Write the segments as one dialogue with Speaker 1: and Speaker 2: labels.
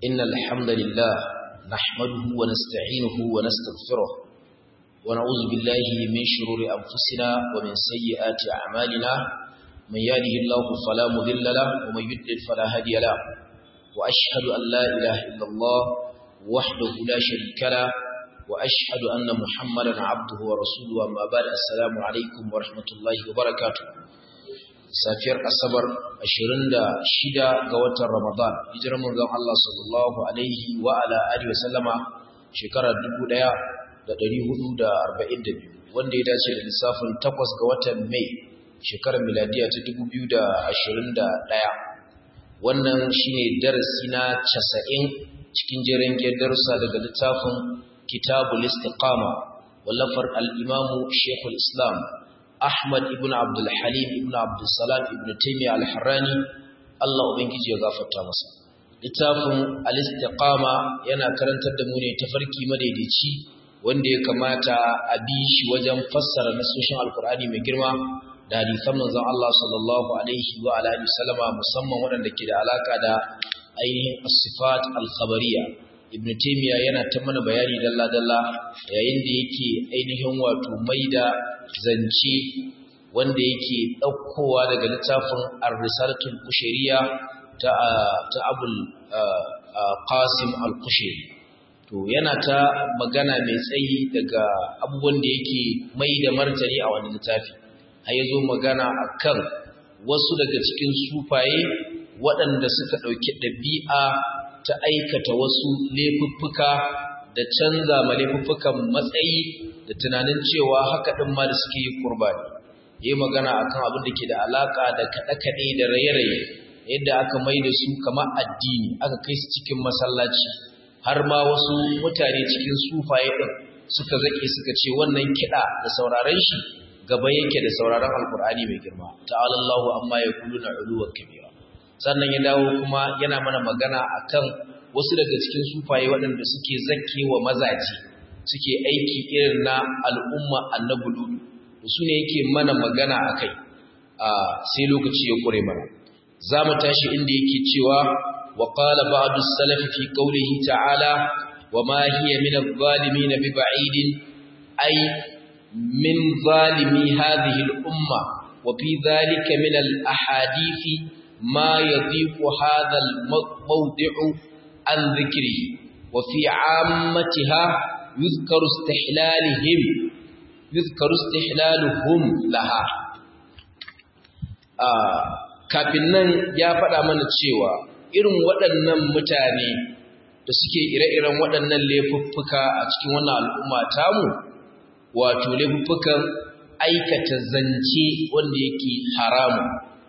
Speaker 1: إن الحمد لله نحمده ونستعينه ونستغفره ونعوذ بالله من شرور أنفسنا ومن سيئات أعمالنا من يهده الله فلا مضل له ومن يضلل فلا هادي له وأشهد أن لا إله إلا الله وحده لا شريك له وأشهد أن محمدا عبده ورسوله أما بعد السلام عليكم ورحمة الله وبركاته safiyar asabar 26 ga watan ramadan hijirar manzon Allah sallallahu alaihi wa ala alihi wasallama shekarar 1442 wanda ya dace da lissafin 8 ga watan mai shekarar miladiya ta 2021 wannan shine darasi na 90 cikin jerin darussa daga littafin kitabul istiqama wallafar al-imamu shaykhul islam Ahmad ibn Abdul Halim ibn Abdul Salam ibn Taymiyyah al-Harrani Allah ubangiji ya gafarta masa littafin al-istiqama yana karantar da mu ne tafarki madaidaici wanda ya kamata a bi shi wajen fassara nasoshin alkur'ani mai girma da hadisan manzon Allah sallallahu alaihi wa alihi wasallama musamman waɗanda ke da alaka da ainihin as-sifat al-khabariyya ibn Taymiyyah yana ta mana bayani dalla dalla yayin da yake ainihin wato maida zance wanda yake ɗaukowa daga littafin ar-risalatul kushairiya ta ta abul qasim al-kushairi to yana ta magana mai tsayi daga abubuwan da yake mai da martani a wani littafi har yazo magana akan wasu daga cikin sufaye waɗanda suka ɗauki ɗabi'a ta aikata wasu laifuffuka da canza ma laifuffukan matsayi da tunanin cewa haka ɗin ma da suke yi kurbani yi magana akan abin da ke da alaƙa da kaɗe-kaɗe da raye-raye yadda aka mai da su kama addini aka kai su cikin masallaci har ma wasu mutane cikin sufaye ɗin suka zaƙe suka ce wannan kiɗa da sauraron shi gaba yake da sauraron alkur'ani mai girma ta'alallahu amma ya kulu na uluwar kabira sannan ya dawo kuma yana mana magana akan wasu daga cikin sufaye waɗanda suke zakke wa mazaje suke aiki irin na al'umma annabi ludu su ne yake mana magana a kai sai lokaci ya ƙure mana za mu tashi inda yake cewa wa qala ba'du salafi fi qawlihi ta'ala wa ma hiya min adh-dhalimin bi ba'idin ay min zalimi hadhihi al-umma wa fi dhalika min al-ahadithi ma yadhiqu hadha al-mawdi'u an dhikrihi wa fi 'ammatiha يذكر استحلالهم يذكر استحلالهم لها kafin nan ya faɗa mana cewa irin waɗannan mutane da suke ire-iren waɗannan laifuffuka a cikin wannan al'umma tamu wato laifuffukan aikata zance wanda yake haramu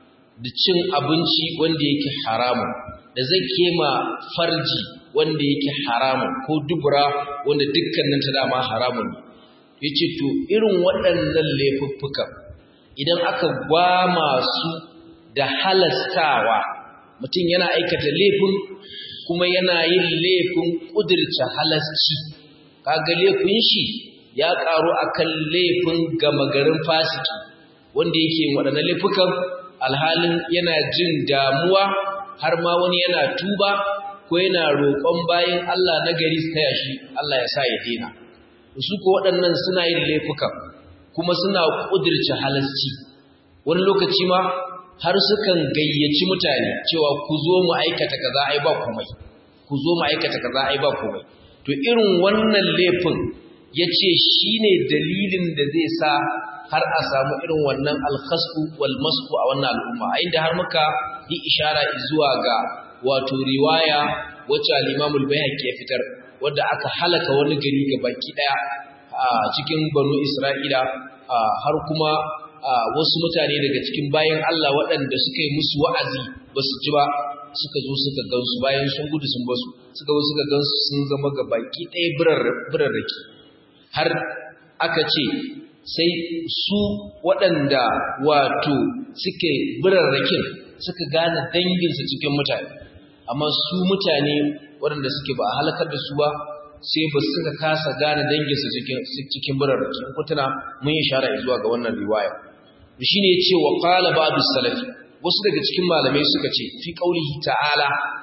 Speaker 1: da cin abinci wanda yake haramu da zai kema farji wanda yake haramun ko dubura wanda dukkanin ta dama haramun ne yace to irin waɗannan laifuffukan idan aka gwama su da halastawa mutum yana aikata laifin kuma yana yin laifin kudirce halasci kaga laifin shi ya karu akan laifin gama garin fasiki wanda yake waɗannan laifukan alhalin yana jin damuwa har ma wani yana tuba ko yana roƙon bayan Allah na gari su taya shi Allah ya sa ya dena su ko waɗannan suna yin laifukan kuma suna ƙudirce halasci wani lokaci ma har sukan gayyaci mutane cewa ku zo mu aikata kaza ai ba komai ku zo mu aikata kaza ai ba komai to irin wannan laifin yace shine dalilin da zai sa har a samu irin wannan alkhasfu wal masku a wannan al'umma a inda har muka yi ishara zuwa ga wato riwaya wacce al-Imam al-Baihaqi ya fitar wanda aka halaka wani gari ga baki daya a cikin Banu Isra'ila har kuma wasu mutane daga cikin bayan Allah waɗanda suka yi musu wa'azi ba su ji ba suka zo suka gansu bayan sun gudu sun basu suka zo suka gansu sun zama ga baki ɗaya birarraki har aka ce sai su waɗanda wato suke birarrakin suka gane danginsu cikin mutane amma su mutane waɗanda suke ba a halakar da su ba sai ba suka kasa gane danginsu cikin birarraki in kutuna mun yi shara zuwa ga wannan riwaya shi ne ce wa qala ba'du salafi wasu daga cikin malamai suka ce fi qaulihi ta'ala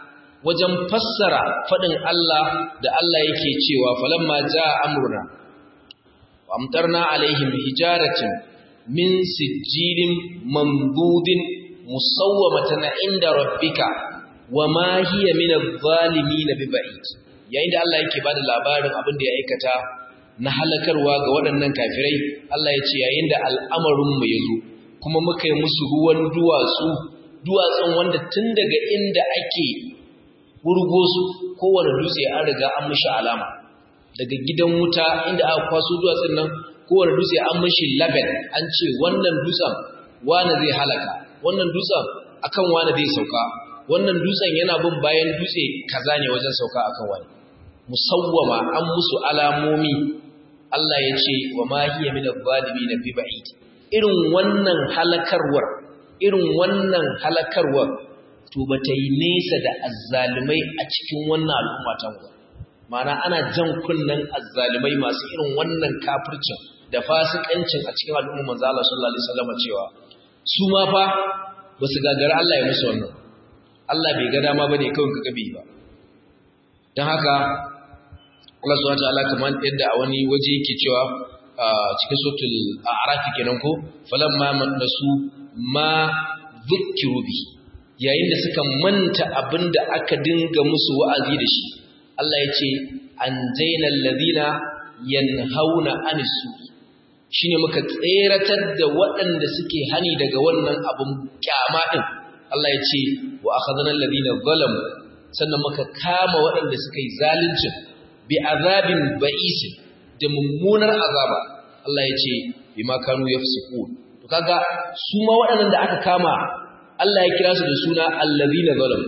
Speaker 1: wajen fassara fadin Allah da Allah yake cewa falamma jaa amruna wa amtarna alaihim hijaratin min sijilin mamdudin musawwamatan inda rabbika wama hiya min adh-dhalimin biba'id yayin da Allah yake bada labarin abin da ya aikata na halakarwa ga waɗannan kafirai Allah ya ce yayin da al'amarin mu yazo kuma muka yi musu ruwan duwatsu duwatsun wanda tun daga inda ake wurgo su kowane dutse an riga an mishi alama daga gidan wuta inda aka kwaso duwatsun nan kowane dutse an mishi label an ce wannan dutsen wane zai halaka wannan dutsen akan wane zai sauka wannan dutsen yana bin bayan dutse kaza ne wajen sauka akan wani musawwama an musu alamomi Allah ya ce wa ma hiya min adh-dhalimin bi ba'id irin wannan halakarwar irin wannan halakarwar to bata yi nesa da azzalimai a cikin wannan al'umma ta mu ma'ana ana jan kunnen azzalimai masu irin wannan kafircin da fasikancin a cikin al'umma manzo Allah sallallahu alaihi wasallam cewa su ma fa basu gagara Allah ya musu wannan Allah bai ga dama bane kawai kaga bai ba dan haka Allah subhanahu wataala kamar yadda a wani waje yake cewa cikin suratul a'raf kenan ko falamma nasu ma dhukkiru bi yayin da suka manta abinda aka dinga musu wa'azi da shi Allah ya ce anjayna alladhina yanhauna anis shine muka tseratar da waɗanda suke hani daga wannan abun kyama din Allah ya ce wa akhadna alladhina zalamu sannan muka kama waɗanda suka yi zalunci bi azabin ba'is da mummunar azaba Allah ya ce bima kanu yafsukun to kaga su ma waɗannan da aka kama Allah ya kira su da suna alladhina zalamu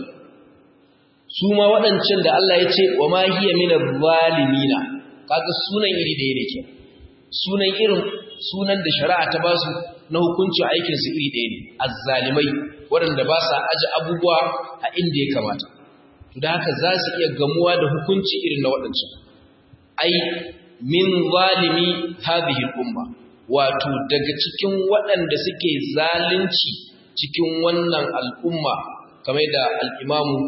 Speaker 1: su ma waɗancan da Allah ya ce wa ma hiya minadh zalimina kaga sunan iri da yake ke sunan irin sunan da shari'a ta ba su na hukuncin aikin su iri ɗaya ne azzalimai waɗanda ba sa aji abubuwa a inda ya kamata to da haka za su iya gamuwa da hukunci irin na waɗancan ai min zalimi hadhihi al-umma wato daga cikin waɗanda suke zalunci cikin wannan al'umma kamar da al-imamu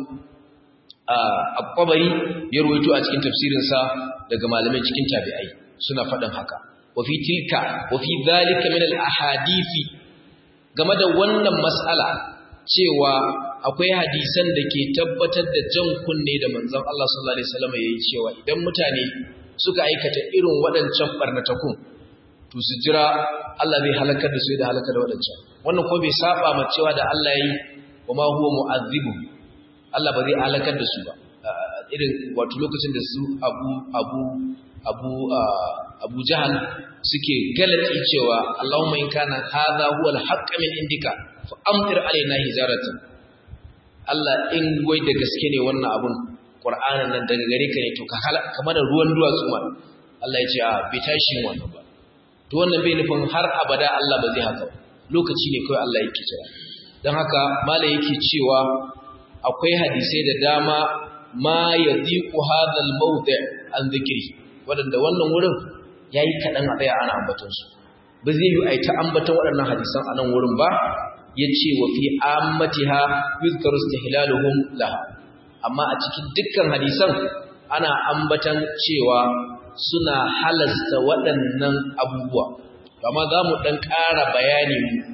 Speaker 1: al-qabari ya ruwaito a cikin tafsirinsa daga malamai cikin tabi'ai suna faɗin haka wa fi tilka wa fi dhalika min al-ahadithi game da wannan mas'ala cewa akwai hadisan da ke tabbatar da jan kunne da manzon Allah sallallahu alaihi wasallam yayi cewa idan mutane suka aikata irin waɗancan barnatakun to su jira Allah zai halakar da su da halakar da waɗancan wannan ko bai saba ma cewa da Allah yayi wa ma huwa mu'azzibu Allah ba zai halakar da su ba irin wato lokacin da su Abu Abu Abu Abu Jahal suke galati cewa Allahumma in kana hadha huwa al-haqq min indika fa amtir alaina hijaratan Allah in wai da gaske ne wannan abun Qur'anin nan daga gare ka ne to ka kamar da ruwan duwatsu ma Allah ya ce a bai tashi wannan ba to wannan bai nufin har abada Allah ba zai haka ba lokaci ne kawai Allah yake cewa dan haka malai yake cewa akwai hadisai da dama ma yadiqu hadha al-mawdi' an dhikri wadanda wannan wurin yayi kadan a tsaya ana ambaton su ba zai yi aita ambaton waɗannan hadisan a nan wurin ba yace wa fi ammatiha yuzkaru istihlaluhum laha amma a cikin dukkan hadisan ana ambatan cewa suna halasta waɗannan abubuwa amma za mu ɗan ƙara bayani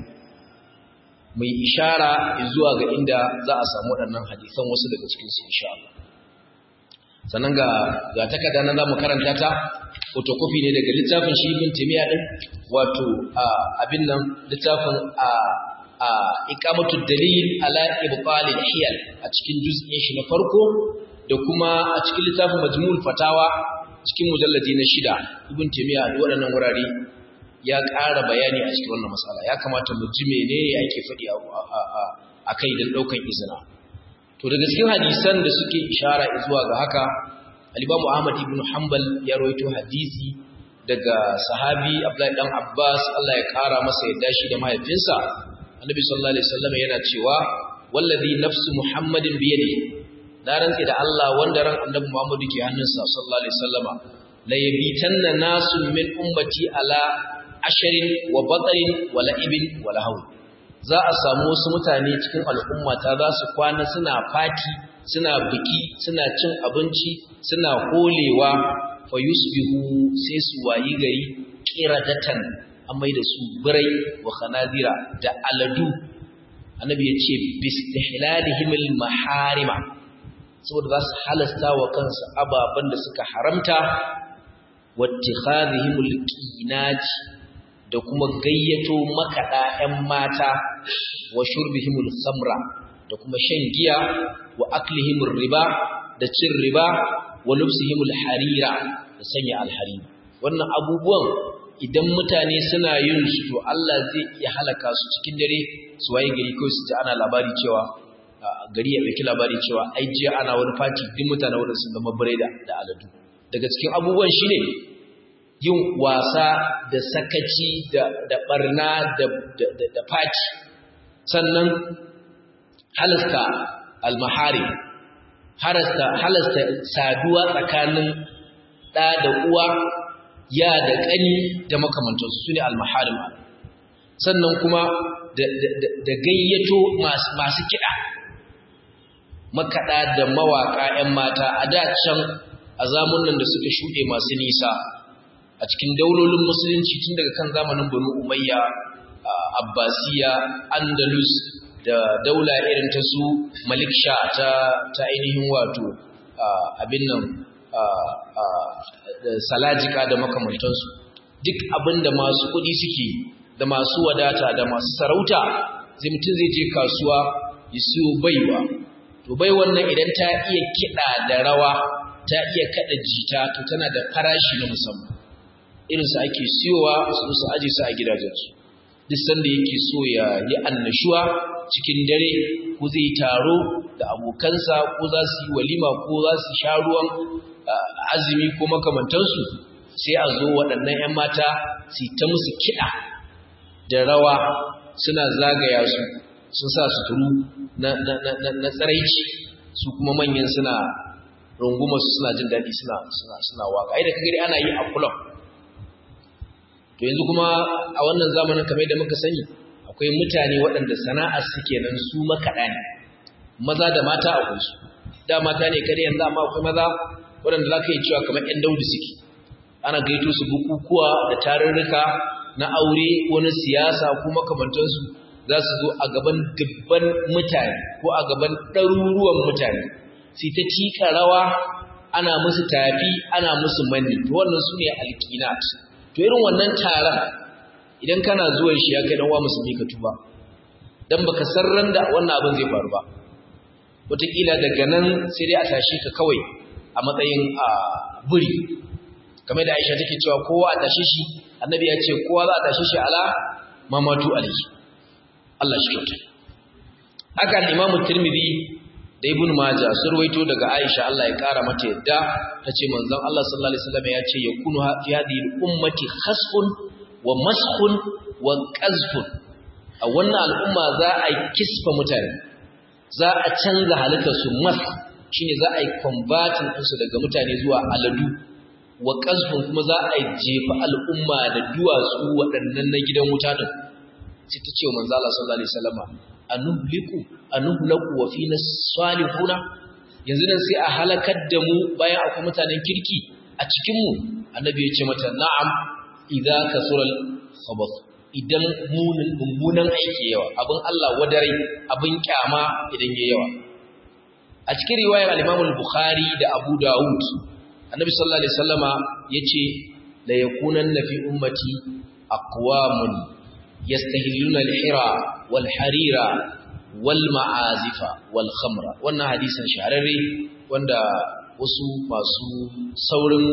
Speaker 1: mai ishara zuwa ga inda za a samu waɗannan hadisan wasu daga cikinsu insha Allah sannan ga ga takarda nan zamu karanta ta photocopy ne daga littafin shi ibn timiya din wato abin nan littafin a a iqamatud dalil ala ibtal al-hiyal a cikin juz'in shi na farko da kuma a cikin littafin majmu'ul fatawa cikin mujalladi na shida ibn timiya da waɗannan wurare ya ƙara bayani a cikin wannan matsala ya kamata mu ji menene ake faɗi a kai don ɗaukan izina to daga cikin hadisan da suke ishara zuwa ga haka alibamu ahmad ibn hanbal ya rawaito hadisi daga sahabi abdullahi dan abbas Allah ya ƙara masa yadda shi da mahaifinsa annabi sallallahu alaihi wasallam yana cewa wallazi nafsu muhammadin biyadihi na rantsi da Allah wanda ran annabi muhammadu ke hannunsa sallallahu alaihi wasallama la yabitanna nasun min ummati ala asharin wa batarin wa la'ibin wa lahaw za a samu wasu mutane cikin al'ummata za su kwana suna fati suna biki suna cin abinci suna holewa fa yusbihu sai su wayi gari qiradatan amai da su birai wa khanazira da aladu annabi ya ce bistihlalihim maharima saboda za su halasta wa kansu ababen da suka haramta wattikhadhihim alqinaj da kuma gayyato makaɗa 'yan mata wa shurbihim al-khamra da kuma shan giya wa aklihim riba da cin riba wa lubsihim al-harira da sanya al-harira wannan abubuwan idan mutane suna yin su to Allah zai iya halaka su cikin dare su waye gari ko su ji ana labari cewa gari ya ɗauki labari cewa ai jiya ana wani fati duk mutane wanda sun zama bireda da aladu daga cikin abubuwan shine yin wasa da sakaci da barna da fati sannan halasta almahari halasta saduwa tsakanin ɗa da uwa ya da ƙani da makamantarsu su ne almaharim sannan kuma da gayyato masu kiɗa makaɗa da mawaƙa 'yan mata a da can a zamunan da suka shuɗe masu nisa a cikin daulolin musulunci tun daga kan zamanin banu umayya abbasiya andalus da daula irin ta su malik sha ta ta ainihin wato abin nan salajika da makamantansu duk abin da masu kuɗi suke da masu wadata da masu sarauta zai mutum zai je kasuwa ya siyo baiwa to bai wannan idan ta iya kiɗa da rawa ta iya kaɗa jita to tana da farashi na musamman irinsu ake siyowa su su aje su a gidajensu duk sanda yake so ya yi annashuwa cikin dare ko zai taro da abokansa ko za su yi walima ko za su sha ruwan azumi ko makamantansu sai a zo waɗannan 'yan mata su ta musu kiɗa da rawa suna zagaya su sun sa suturu na tsaraici su kuma manyan suna rungumar su suna jin daɗi suna waka ai da kagari ana yi a kulam to yanzu kuma a wannan zamanin kamar da muka sani akwai mutane waɗanda sana'ar suke nan su makaɗa ne maza da mata akwai su da mata ne kada yanzu amma akwai maza waɗanda za ka yi cewa kamar 'yan daudu suke ana gaito su bukukuwa da tarurruka na aure ko na siyasa ko makamantansu za su zo a gaban dubban mutane ko a gaban ɗaruruwan mutane sai ta cika rawa ana musu tafi ana musu manni to wannan su ne alƙinat to irin wannan taron idan kana zuwan shi ya kai dan wa musulmi ka tuba dan baka san ran da wannan abin zai faru ba wataƙila daga nan sai dai a tashi ka kawai a matsayin a buri kamar da Aisha take cewa kowa a tashi shi annabi ya ce kowa za a tashi shi ala mamatu alayhi Allah shi kyauta haka al-Imam Tirmidhi da Ibn Majah sun ruwaito daga Aisha Allah ya kara mata yadda tace manzon Allah sallallahu alaihi wasallam ya ce yakunu fi hadhihi ummati khasfun wa maskhun wa qazfun a wannan al'umma za a kisfa mutane za a canza halittar su mas shine za a yi converting ɗinsu daga mutane zuwa aladu wa qazfun kuma za a jefa al'umma da duwatsu waɗannan na gidan wuta din sai ta ce wa manzo Allah sallallahu alaihi wasallam anuhliku anuhlaku wa fina salihuna yanzu nan sai a halakar da mu bayan akwai mutanen kirki a cikin mu annabi ya ce mata na'am idza kasural khabath idan munin mummunan aiki yawa abin Allah wadare abin kyama idan yayi yawa a cikin riwayar al-Imam al-Bukhari da Abu Dawud annabi sallallahu alaihi wasallama yace la yakunanna fi ummati aqwamun yastahilluna al-hira wal harira wal ma'azifa wal khamra wannan hadisin shahararre wanda wasu masu saurin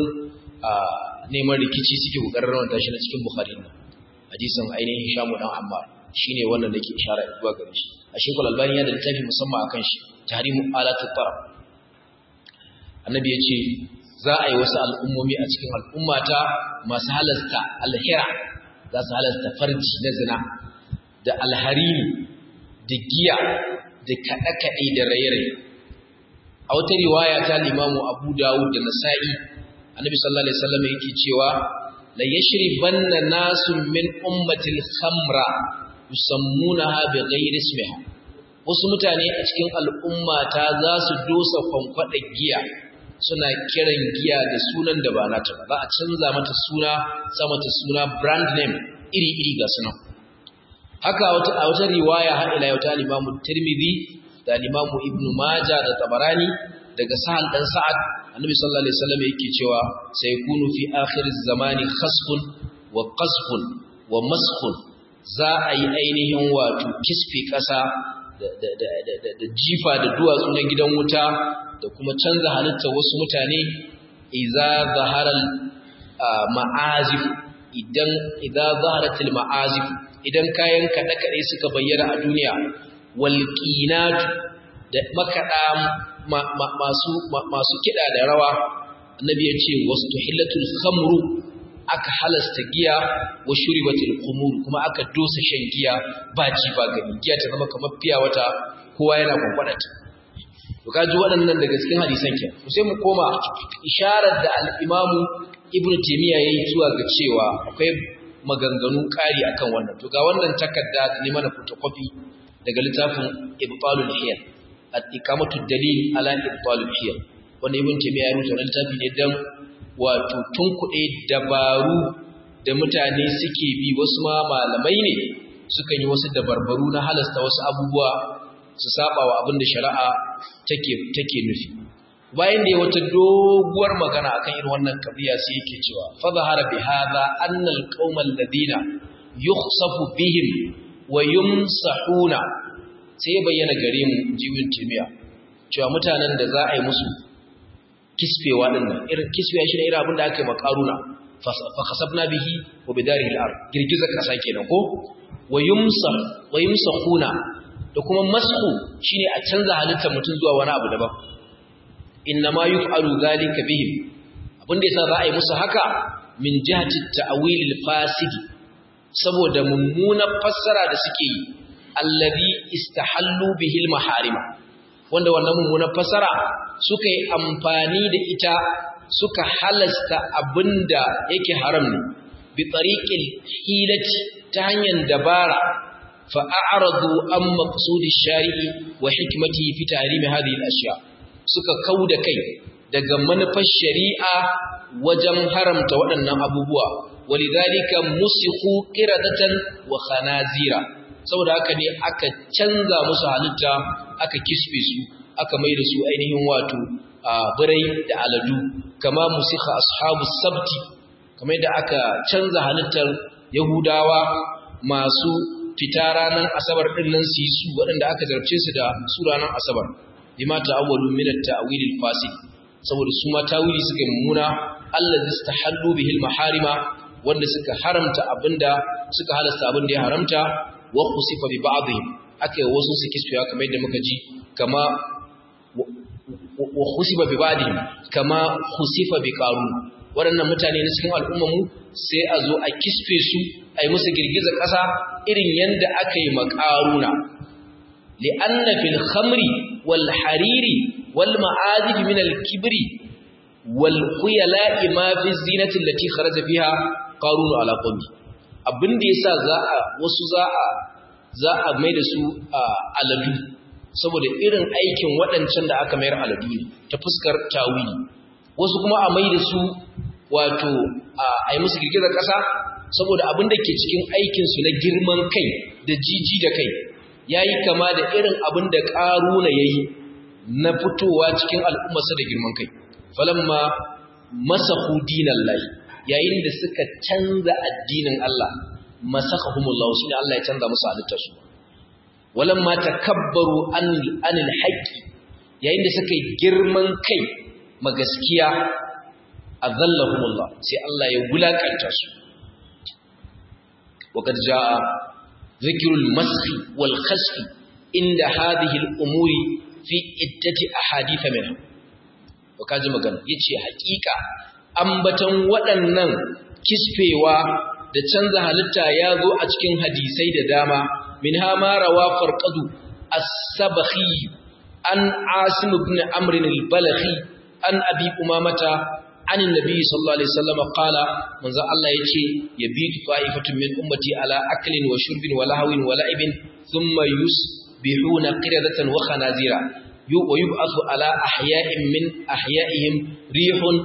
Speaker 1: neman rikici suke kokarin rawanta shi na cikin bukhari ne hadisin ainihin shamu dan ammar shine wannan da ke ishara zuwa gare shi a shekul albani ya da littafi musamman akan shi tahrimu alatu tarab annabi ya ce za a yi wasu al'ummomi a cikin al'ummata masu halasta alhira za su halasta farji na zina da alharini da giya da kaɗe-kaɗe da raye-raye a wata riwaya ta limamu abu dawud da nasa'i annabi sallallahu alaihi wasallam yake cewa la yashribanna nasun min ummatil khamra yusammunaha bighairi ismiha wasu mutane a cikin al'umma ta za su dosa kwankwada giya suna kiran giya da sunan da ba nata ba za a canza mata suna sa mata suna brand name iri-iri ga sunan haka a wata riwaya har ila yau ta limamu tirmidhi da limamu ibnu maja da tabarani daga sahal dan sa'ad annabi sallallahu alaihi wasallam yake cewa sai kunu fi akhir zamani khasfun wa qasfun wa maskhun za a yi ainihin wato kisfi kasa da jifa da duwatsu na gidan wuta da kuma canza halitta wasu mutane idza zaharal ma'azif idan idza zaharatil ma'azif idan kayan kada kade suka bayyana a duniya wal qinat da makada masu masu kida da rawa annabi ya ce wastuhillatul khamru aka halasta giya wa shuribatul khumur kuma aka dosa shan giya ba ji ba gani giya ta zama kamar fiya wata kowa yana kwankwadata to kaji waɗannan daga cikin hadisan ke sai mu koma isharar da al-Imam Ibn Taymiyyah yayi zuwa ga cewa akwai maganganu ƙari akan wannan to ga wannan takarda ne mana photocopy daga littafin Ibtalul Hiyal at-iqamatu dalil ala Ibtalul Hiyal wanda Ibn Taymiyyah ya rubuta littafi ne dan wato tunkuɗe dabaru da mutane suke bi wasu ma malamai ne sukan yi wasu dabarbaru na halasta wasu abubuwa su saba wa abin da shari'a take take nufi bayan da ya wata doguwar magana akan irin wannan kabiya sai yake cewa fa zahara bi hadha anna alqawma alladhina yukhsafu bihim wa yumsahuna sai bayyana gare mu jimin timiya cewa mutanen da za a yi musu kisfewa din nan irin kisfewa shi ne irin abin da aka yi makaruna fa khasabna bihi wa bidarihi al-ard girgizar kasa kenan ko wa yumsah wa yumsahuna da kuma masku shine a canza halittar mutum zuwa wani abu daban innama yuf'alu zalika bihim abinda yasa za a yi musu haka min jihati ta'wil al-fasidi saboda mummunar fassara da suke yi allazi istahallu bihi al-maharima wanda wannan mummunar fassara suka yi amfani da ita suka halasta abinda yake haram ne bi tariqil hilati ta hanyar dabara فأعرضوا عن مقصود الشارع وحكمته في تحريم هذه الأشياء suka kauda kai daga manufar shari'a wajen haramta waɗannan abubuwa walidhalika musikhu qiradatan wa khanazira saboda haka ne aka canza musu halitta aka kisfe su aka mai da su ainihin wato birai da aladu kama musikha ashabu sabti kamar da aka canza halittar yahudawa masu fita ranar asabar ɗin nan su yi su waɗanda aka zarce su da su ranar asabar lima ta'awwalu min at-ta'wil al-fasid saboda su ma tawili suka mummuna allazi istahallu bihi al-maharima wanda suka haramta abinda suka halasta abinda ya haramta wa khusifa bi ba'dihim akai wasu su kisfiya kamar yadda muka ji kama wa khusifa bi ba'dihim kama khusifa bi qarun waɗannan mutane na cikin al'ummar mu sai a zo a kisfe su a yi musu girgizar ƙasa irin yadda aka yi makaruna li'anna fil khamri wal hariri wal ma'azif min al kibri wal khuyala'i ma fi zinati allati kharaja fiha qarun ala qawmi abinda yasa za a wasu za a za a mai da su aladu saboda irin aikin waɗancan da aka mayar aladu ne ta fuskar tawili wasu kuma a mai da su wato a yi musu girgizar ƙasa saboda abin da ke cikin aikinsu na girman kai da jiji da kai ya yi kama da irin abin da ƙaruna ya yi na fitowa cikin al'ummarsa da girman kai falamma masa hudinan lai yayin da suka canza addinin Allah masaka humullahu shi ne Allah ya canza musu halittarsu walamma takabbaru anil haqqi yayin da suka yi girman kai ma gaskiya azallahumullah sai Allah ya wulakanta su وقد جاء ذكر المسخ والخسف عند هذه الأمور في عدة أحاديث منها وكاجي magana yace hakika ambatan waɗannan kisfewa da canza halitta ya zo a cikin hadisai da dama minha ma rawa farqadu as-sabakhi an asim ibn amr al-balakhi an abi umamata عن النبي صلى الله عليه وسلم قال من ذا الله يجي يبيت طائفة من أمتي على أكل وشرب ولهو ولعب ثم yusbihuna qiradatan wa khanazira wa yub'athu ala ahya'in min ahya'ihim rihun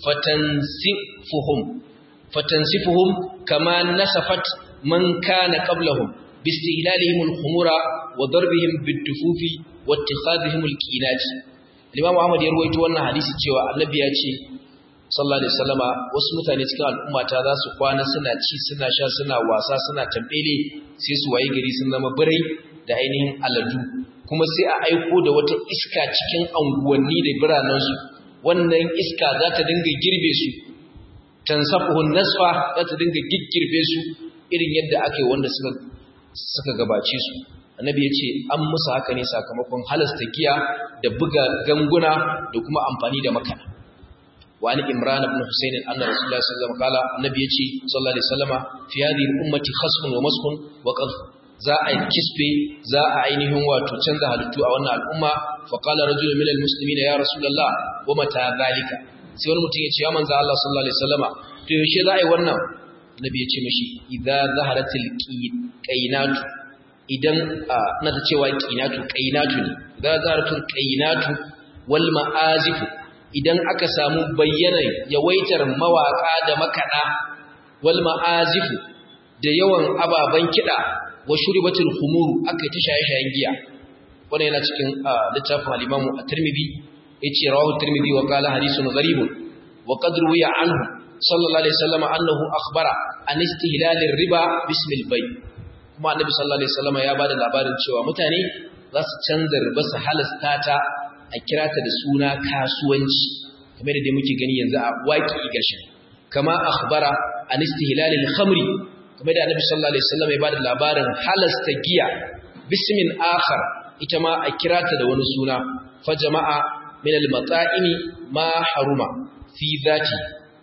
Speaker 1: fatansifuhum fatansifuhum kama nasafat man kana qablahum باستهلالهم الخمور وضربهم بالدفوف واتخاذهم الكينات الإمام أحمد يروي wannan hadisi cewa annabi ya ce sallallahu alaihi wasallama wasu mutane cikin al'umma ta za su kwana suna ci suna sha suna wasa suna tambele sai su waye gari sun zama birai da ainihin aladu kuma sai a aiko da wata iska cikin anguwanni da biranen su wannan iska za ta dinga girbe su tansafuhun nasfa za ta dinga giggirbe su irin yadda ake wanda suka suka gabace su annabi ya ce an musu haka ne sakamakon halasta giya da buga ganguna da kuma amfani da makana wani imran ibn husayn anna rasulullahi sallallahu alaihi wasallam kala annabi ya ce sallallahu alaihi wasallama fi hadhihi ummati khasfun wa maskun wa qadh za a kisbe za a ainihin wato canza halittu a wannan al'umma fa qala rajulun minal muslimin ya rasulullah wa mata zalika sai wani mutum ya ce ya manzo Allah sallallahu alaihi wasallama to yaushe za a yi wannan nabi ya ce mashi idza zaharatil qainatu idan na ta cewa qainatu qainatu ne idza zaharatul qainatu wal ma'azifu idan aka samu bayyanar yawaitar mawaka da makada wal ma'azifu da yawan ababan kida wa shuribatul khumuru aka ta shaye-shayen giya wannan yana cikin littafin al-Imam at-Tirmidhi yace rawahu at-Tirmidhi wa qala hadithun gharibun wa qad ruwiya anhu sallallahu alaihi wasallam annahu akhbara an istihlal riba bismil bay kuma annabi sallallahu alaihi wasallam ya bada labarin cewa mutane za su canza riba su halasta ta a kira ta da suna kasuwanci kamar da muke gani yanzu a waki gashi kama akhbara an istihlal al-khamri kamar da annabi sallallahu alaihi wasallam ya bada labarin halasta giya bismin akhar ita ma a kira ta da wani suna fa jama'a min al-mata'imi ma haruma fi dhati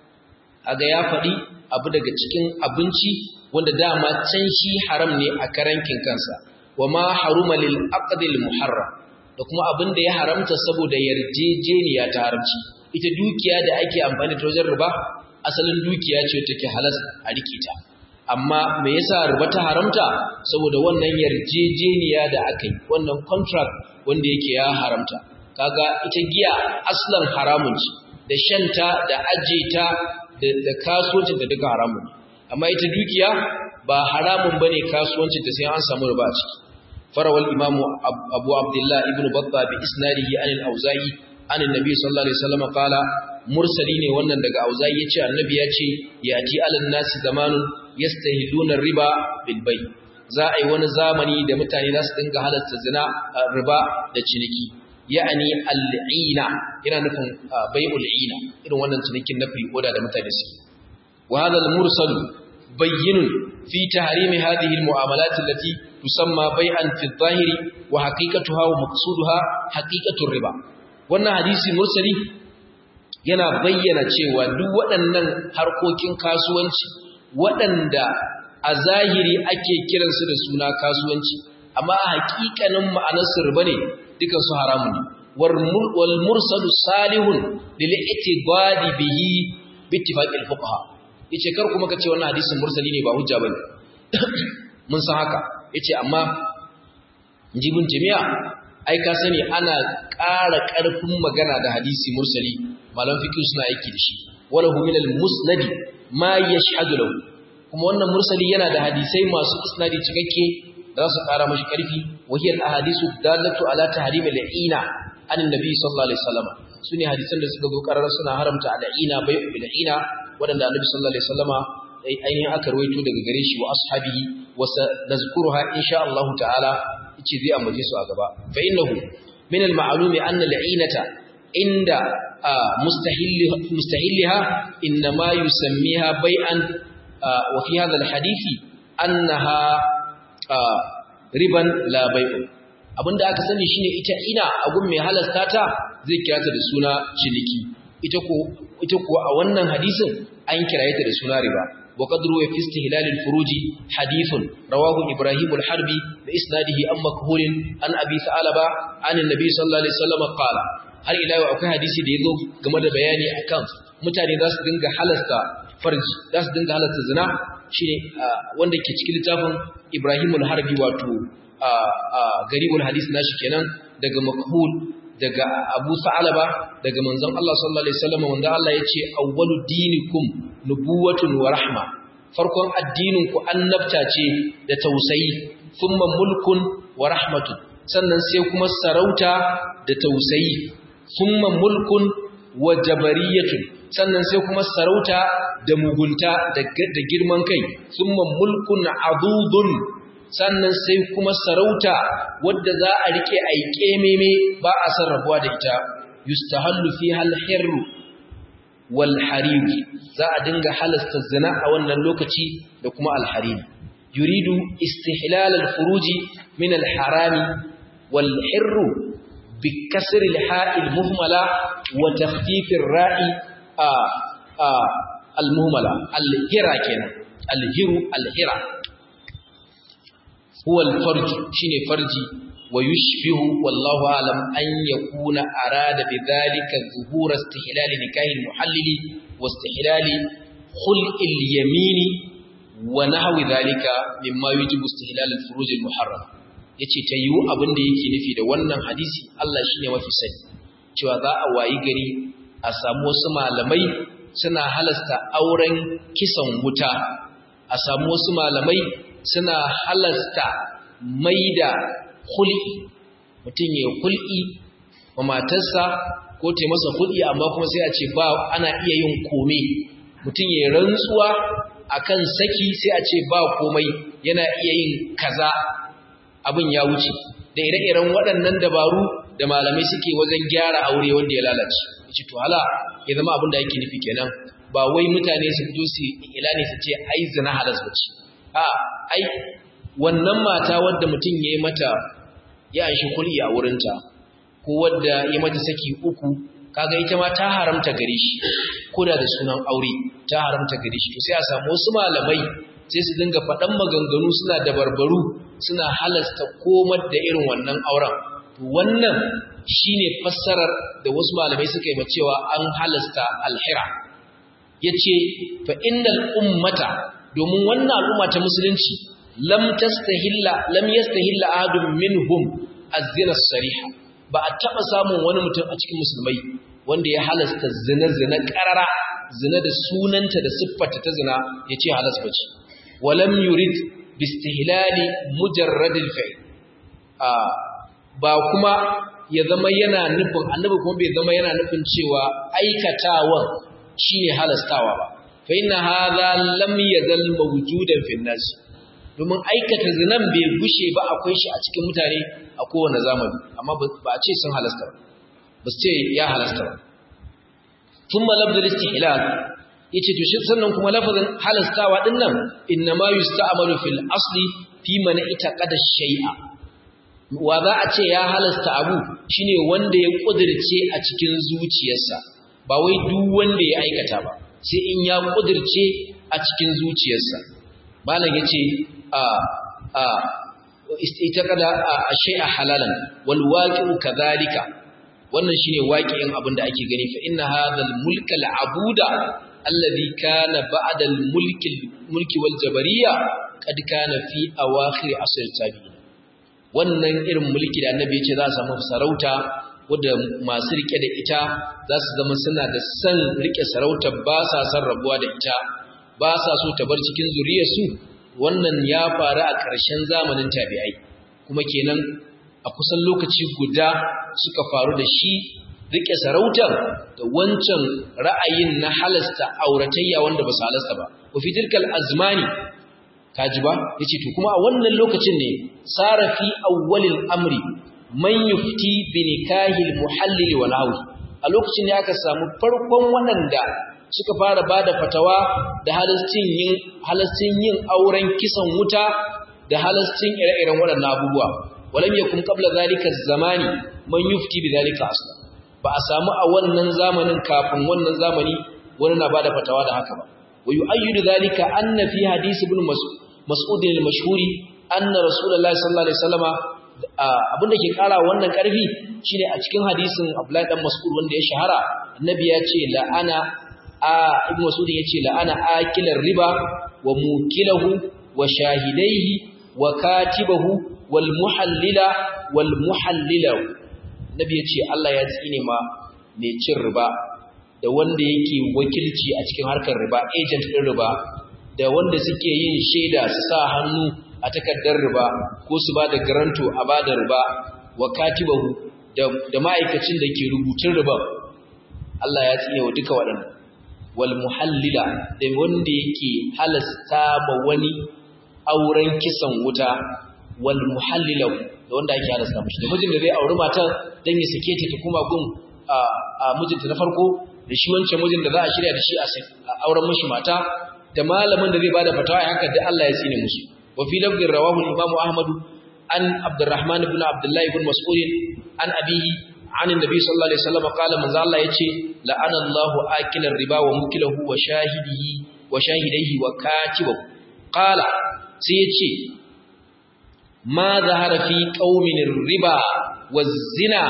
Speaker 1: aga ya faɗi abu daga cikin abinci wanda dama can shi haram ne a karankin kansa wa ma haruma lil aqdil muharram da kuma abin da ya haramta saboda yarjejeniya ta haramci ita dukiya da ake amfani da wajen riba asalin dukiya ce take halas a rike ta amma me yasa riba ta haramta saboda wannan yarjejeniya da aka yi wannan contract wanda yake ya haramta kaga ita giya aslan haramun ce da shanta da ajeta da kasuwancin da duka haramun amma ita dukiya ba haramun bane kasuwancin ta sai an samu riba a ciki farawal imamu abu abdullah ibn batta bi isnadihi an al-auza'i an annabi sallallahu alaihi wasallam qala mursali ne wannan daga auza'i yace annabi yace yati alan nasi zamanun yastahiluna riba bil bay za a yi wani zamani da mutane za su dinga halatta zina riba da ciniki ya'ani al'ina yana nufin bai'ul ina irin wannan cinikin na free order da mutane su wa hadha al-mursal bayyinun fi tahrimi hadhihi al-mu'amalat allati tusamma bai'an fi adh-dhahiri wa haqiqatuha wa maqsuduha haqiqatu riba wannan hadisi mursali yana bayyana cewa duk waɗannan harkokin kasuwanci waɗanda a zahiri ake kiransu da suna kasuwanci amma a haƙiƙanin ma'anarsu riba ne dukan su haramun ne wal mursalu salihun lil itibadi bihi bi ittifaqil fuqaha yace kar kuma kace wannan hadisin mursali ne ba hujja bane mun san haka yace amma jibin jami'a ai ka sani ana ƙara ƙarfin magana da hadisi mursali malam fiqh suna aiki da shi wala hu min al musnad ma yashhadu lahu kuma wannan mursali yana da hadisai masu isnadi cikakke da su ƙara mashi ƙarfi wahiyar ahadisu dalatu ala tahrim al-ina an annabi sallallahu alaihi wasallam sune hadisan da suka zo karar suna haramta al-ina bai bil ina wadanda annabi sallallahu alaihi wasallama ainihin aka rawaito daga gare shi wa ashabihi wa nazkuruha insha Allah ta'ala yace zai ambace su a gaba fa innahu min al-ma'lumi anna al-inata inda mustahil mustahilha inma yusammiha bai'an wa fi hadha al-hadisi annaha riban labai'u abinda aka sani shine ita ina agun mai halasta ta zai kira ta da suna ciniki ita ko ita ko a wannan hadisin an kiraye ta da suna riba wa qadru wa fi istihlal al-furuji hadithun rawahu ibrahim al-harbi bi isnadihi am makhul an abi sa'alaba an annabi sallallahu alaihi wasallam qala har ila yau akwai hadisi da yazo game da bayani akan mutane za su dinga halasta farji za su dinga halasta zina shine wanda ke cikin littafin Ibrahim al-Harbi wato garibul hadis nashi kenan daga makhul daga Abu Sa'alaba daga manzon Allah sallallahu alaihi wasallam wanda Allah yace awwalu dinikum nubuwatun wa rahma farkon addinin ku annabta ce da tausayi thumma mulkun wa rahmatun sannan sai kuma sarauta da tausayi thumma mulkun wa jabariyatun sannan sai kuma sarauta da mugunta da girman kai thumma mulkun adudun sannan sai kuma sarauta wadda za a rike aike meme ba a san rabuwa da ita yustahallu fiha al-hirru wal harir za a dinga halasta zina a wannan lokaci da kuma al-harir yuridu istihlal al-furuji min al-harami wal hirru bi kasr al-ha'i al-muhmala wa takhfif ar-ra'i al-muhmala al-hira kenan al-hiru al-hira huwa al-farj shine farji wa yushbihu wallahu alam an yakuna arada bidhalika zuhur istihlal nikahi al-muhallili wa istihlal khul'i al-yamini wa nahwi dhalika mimma yujibu istihlal al-furuj al-muharram yace ta yiwu abin da yake nufi da wannan hadisi Allah shine mafi sani cewa za a wayi gari a samu wasu malamai suna halasta auren kisan wuta a samu wasu malamai suna halasta maida hul'i mutum ya hul'i wa matarsa ko ta masa hul'i amma kuma sai a ce ba ana iya yin kome mutum ya rantsuwa akan saki sai a ce ba komai yana iya yin kaza abin ya wuce da ire-iren waɗannan dabaru da malamai suke wajen gyara aure wanda ya lalace yace to hala ya zama abin da yake nufi kenan ba wai mutane su fito su ilani su ce ai zina halas bace a ai wannan mata wadda mutum ya yi mata ya shi kulli a wurinta ko wadda ya mata saki uku kaga ita ma ta haramta gare shi koda da sunan aure ta haramta gare shi to sai a samu wasu malamai sai su dinga faɗan maganganu suna da barbaru suna halasta komar da irin wannan auren to wannan shine fassarar da wasu malamai suka yi cewa an halasta alhira yace fa innal ummata domin wannan al'umma ta musulunci lam tastahilla lam yastahilla ahadun minhum az-zina sariha ba a taba samun wani mutum a cikin musulmai wanda ya halasta zina zina karara zina da sunanta da siffarta ta zina yace halas bace walam yurid bistihlali mujarrad al-fi'l ba kuma ya zama yana nufin annabi kuma bai zama yana nufin cewa aikatawan shine halastawa ba fa inna hadha lam yazal mawjudan fi nas domin aikata zinan bai gushe ba akwai shi a cikin mutane a kowane zamani amma ba a ce sun halasta ba ba su ce ya halasta ba thumma lafzul istihlal yace to shi sannan kuma lafazin halastawa din nan innama yusta'malu fil asli fi man itaqada shay'a wa za a ce ya halasta abu shine wanda ya kudirce a cikin zuciyarsa ba wai duk wanda ya aikata ba sai in ya kudirce a cikin zuciyarsa malam yace a a itaqada shay'a halalan wal waqi'u kadhalika wannan shine waqi'in abin da ake gani fa inna hadhal mulka al abuda alladhi kana ba'da al mulki mulki wal jabariyya kad kana fi awakhir asr tabi'in wannan irin mulki da annabi ya ce za a samu sarauta wadda masu rike da ita za su zama suna da san rike sarauta ba sa san rabuwa da ita ba sa so ta bar cikin zuriyarsu wannan ya faru a ƙarshen zamanin tabi'ai kuma kenan a kusan lokaci guda suka faru da shi rike sarautar da wancan ra'ayin na halasta auratayya wanda ba su halasta ba wa fi tilkal azmani kaji ba yace to kuma a wannan lokacin ne sara fi awwalil amri man yufti bi nikahil muhallil wa nahwi a lokacin ne aka samu farkon waɗanda suka fara bada fatawa da halastin yin halastin yin auren kisan wuta da halastin ire-iren waɗannan abubuwa walam yakun qabla zalika zamani man yufti bi zalika asla ba a samu a wannan zamanin kafin wannan zamani wani na bada fatawa da haka ba wa yu'ayyidu zalika anna fi hadisi ibn mas'ud mas'ud al-mashhuri anna rasulullahi sallallahu alaihi wasallama abinda ke kara wannan karfi shine a cikin hadisin Abdullahi dan Mas'ud wanda ya shahara annabi ya ce la'ana a ibn Mas'ud ya ce la'ana akilar riba wa mukilahu wa shahidaihi wa katibahu wal muhallila wal muhallila nabi ya ce Allah ya tsine ma mai cin riba da wanda yake wakilci a cikin harkar riba agent ɗin riba da wanda suke yin shaida su sa hannu a takardar riba ko su ba da garanto a ba da riba wa katibahu da ma'aikacin da ke rubutun riba Allah ya tsine wa duka waɗannan wal muhallila da wanda yake halasta ma wani auren kisan wuta wal muhallila da wanda ake halasta mashi da mijin da zai auri matar dan ya sake ta kuma gun a mijinta na farko da shi wancan mijin da za a shirya da shi a auren mashi mata da malamin da zai bada fatawa haka da Allah ya tsine musu wa fi lafzin rawahu al-imam Ahmad an Abdurrahman ibn Abdullah ibn Mas'ud an abihi an annabi sallallahu alaihi wasallam qala manzo Allah yace la'ana Allahu akilar riba wa mukilahu wa shahidihi wa shahidaihi wa katibahu qala sai yace ma zahara fi qaumin riba wa zina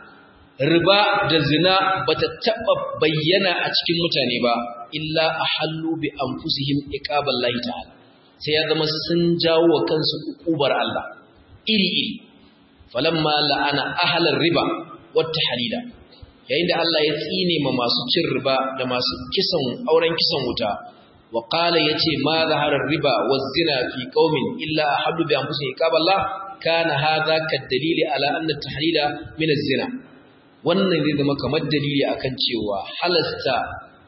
Speaker 1: riba da zina bata taba bayyana a cikin mutane ba illa ahallu bi anfusihim iqaballahi ta'ala sai ya zama sun jawo wa kansu ukubar Allah iri iri falamma la'ana ahlar riba wata halila yayin da Allah ya tsine ma masu cin riba da masu kisan auren kisan wuta wa qala yace ma zaharar riba wa zina fi qaumin illa ahallu bi anfusihim iqaballah kana hadha kadalili ala anna tahlila min az-zina wannan zai zama kamar dalili akan cewa halasta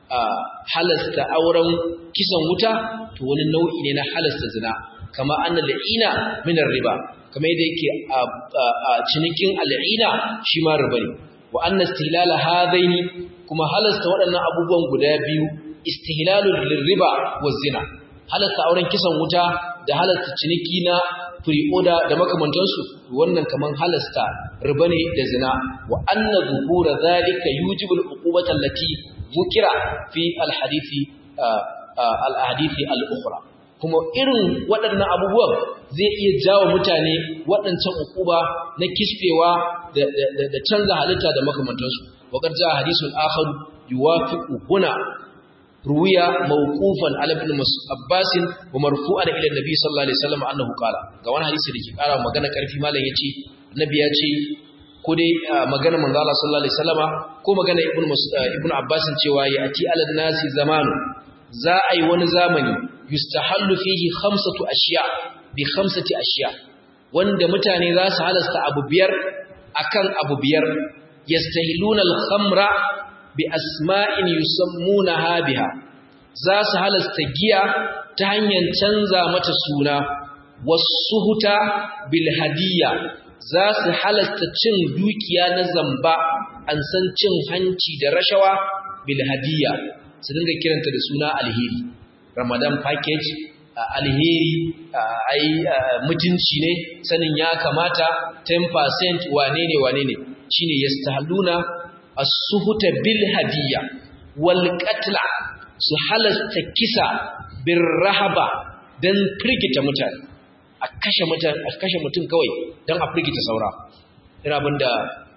Speaker 1: halasta auren kisan wuta to wani nau'i ne na halasta zina kama anna la'ina min riba kamar yadda yake a cinikin al'ina shi ma riba ne wa anna istihlala hadaini kuma halasta waɗannan abubuwan guda biyu istihlalul riba wa zina halasta auren kisan wuta da halasta ciniki na pre-order da makamantansu wannan kaman halasta riba ne da zina wa anna zuhura zalika yujibu al-uqubata allati zukira fi al-hadithi al-hadithi al-ukhra kuma irin waɗannan abubuwan zai iya jawo mutane waɗancan uquba na kisfewa da canza halitta da makamantansu wa qad jaa hadithun akhar yuwafiqu huna ruwiya mawqufan ala ibn Abbas wa marfu'an ila nabi sallallahu alaihi wasallam annahu qala ga wani hadisi da ke kara magana karfi malam yace annabi ya ce ko dai magana manzo Allah sallallahu alaihi wasallama ko magana ibn ibn Abbas cewa ya ati ala nasi zamanu za a yi wani zamani yustahallu fihi khamsatu ashiya bi khamsati ashiya wanda mutane za su halasta abu biyar akan abu biyar yastahiluna al-khamra bi asma'in yusammunaha biha za su halasta giya ta hanyar canza mata suna wasuhuta bil hadiyya za su halasta cin dukiya na zamba an san cin hanci da rashawa bil hadiyya su dinga kiranta da suna alheri ramadan package alheri ai mutunci ne sanin ya kamata 10% wane ne wane ne shine yastahluna as-suhuta bil hadiyya wal qatla su halasta kisa bir rahaba dan firgita mutane a kashe mutane a kashe mutum kawai dan a firgita saura ina abinda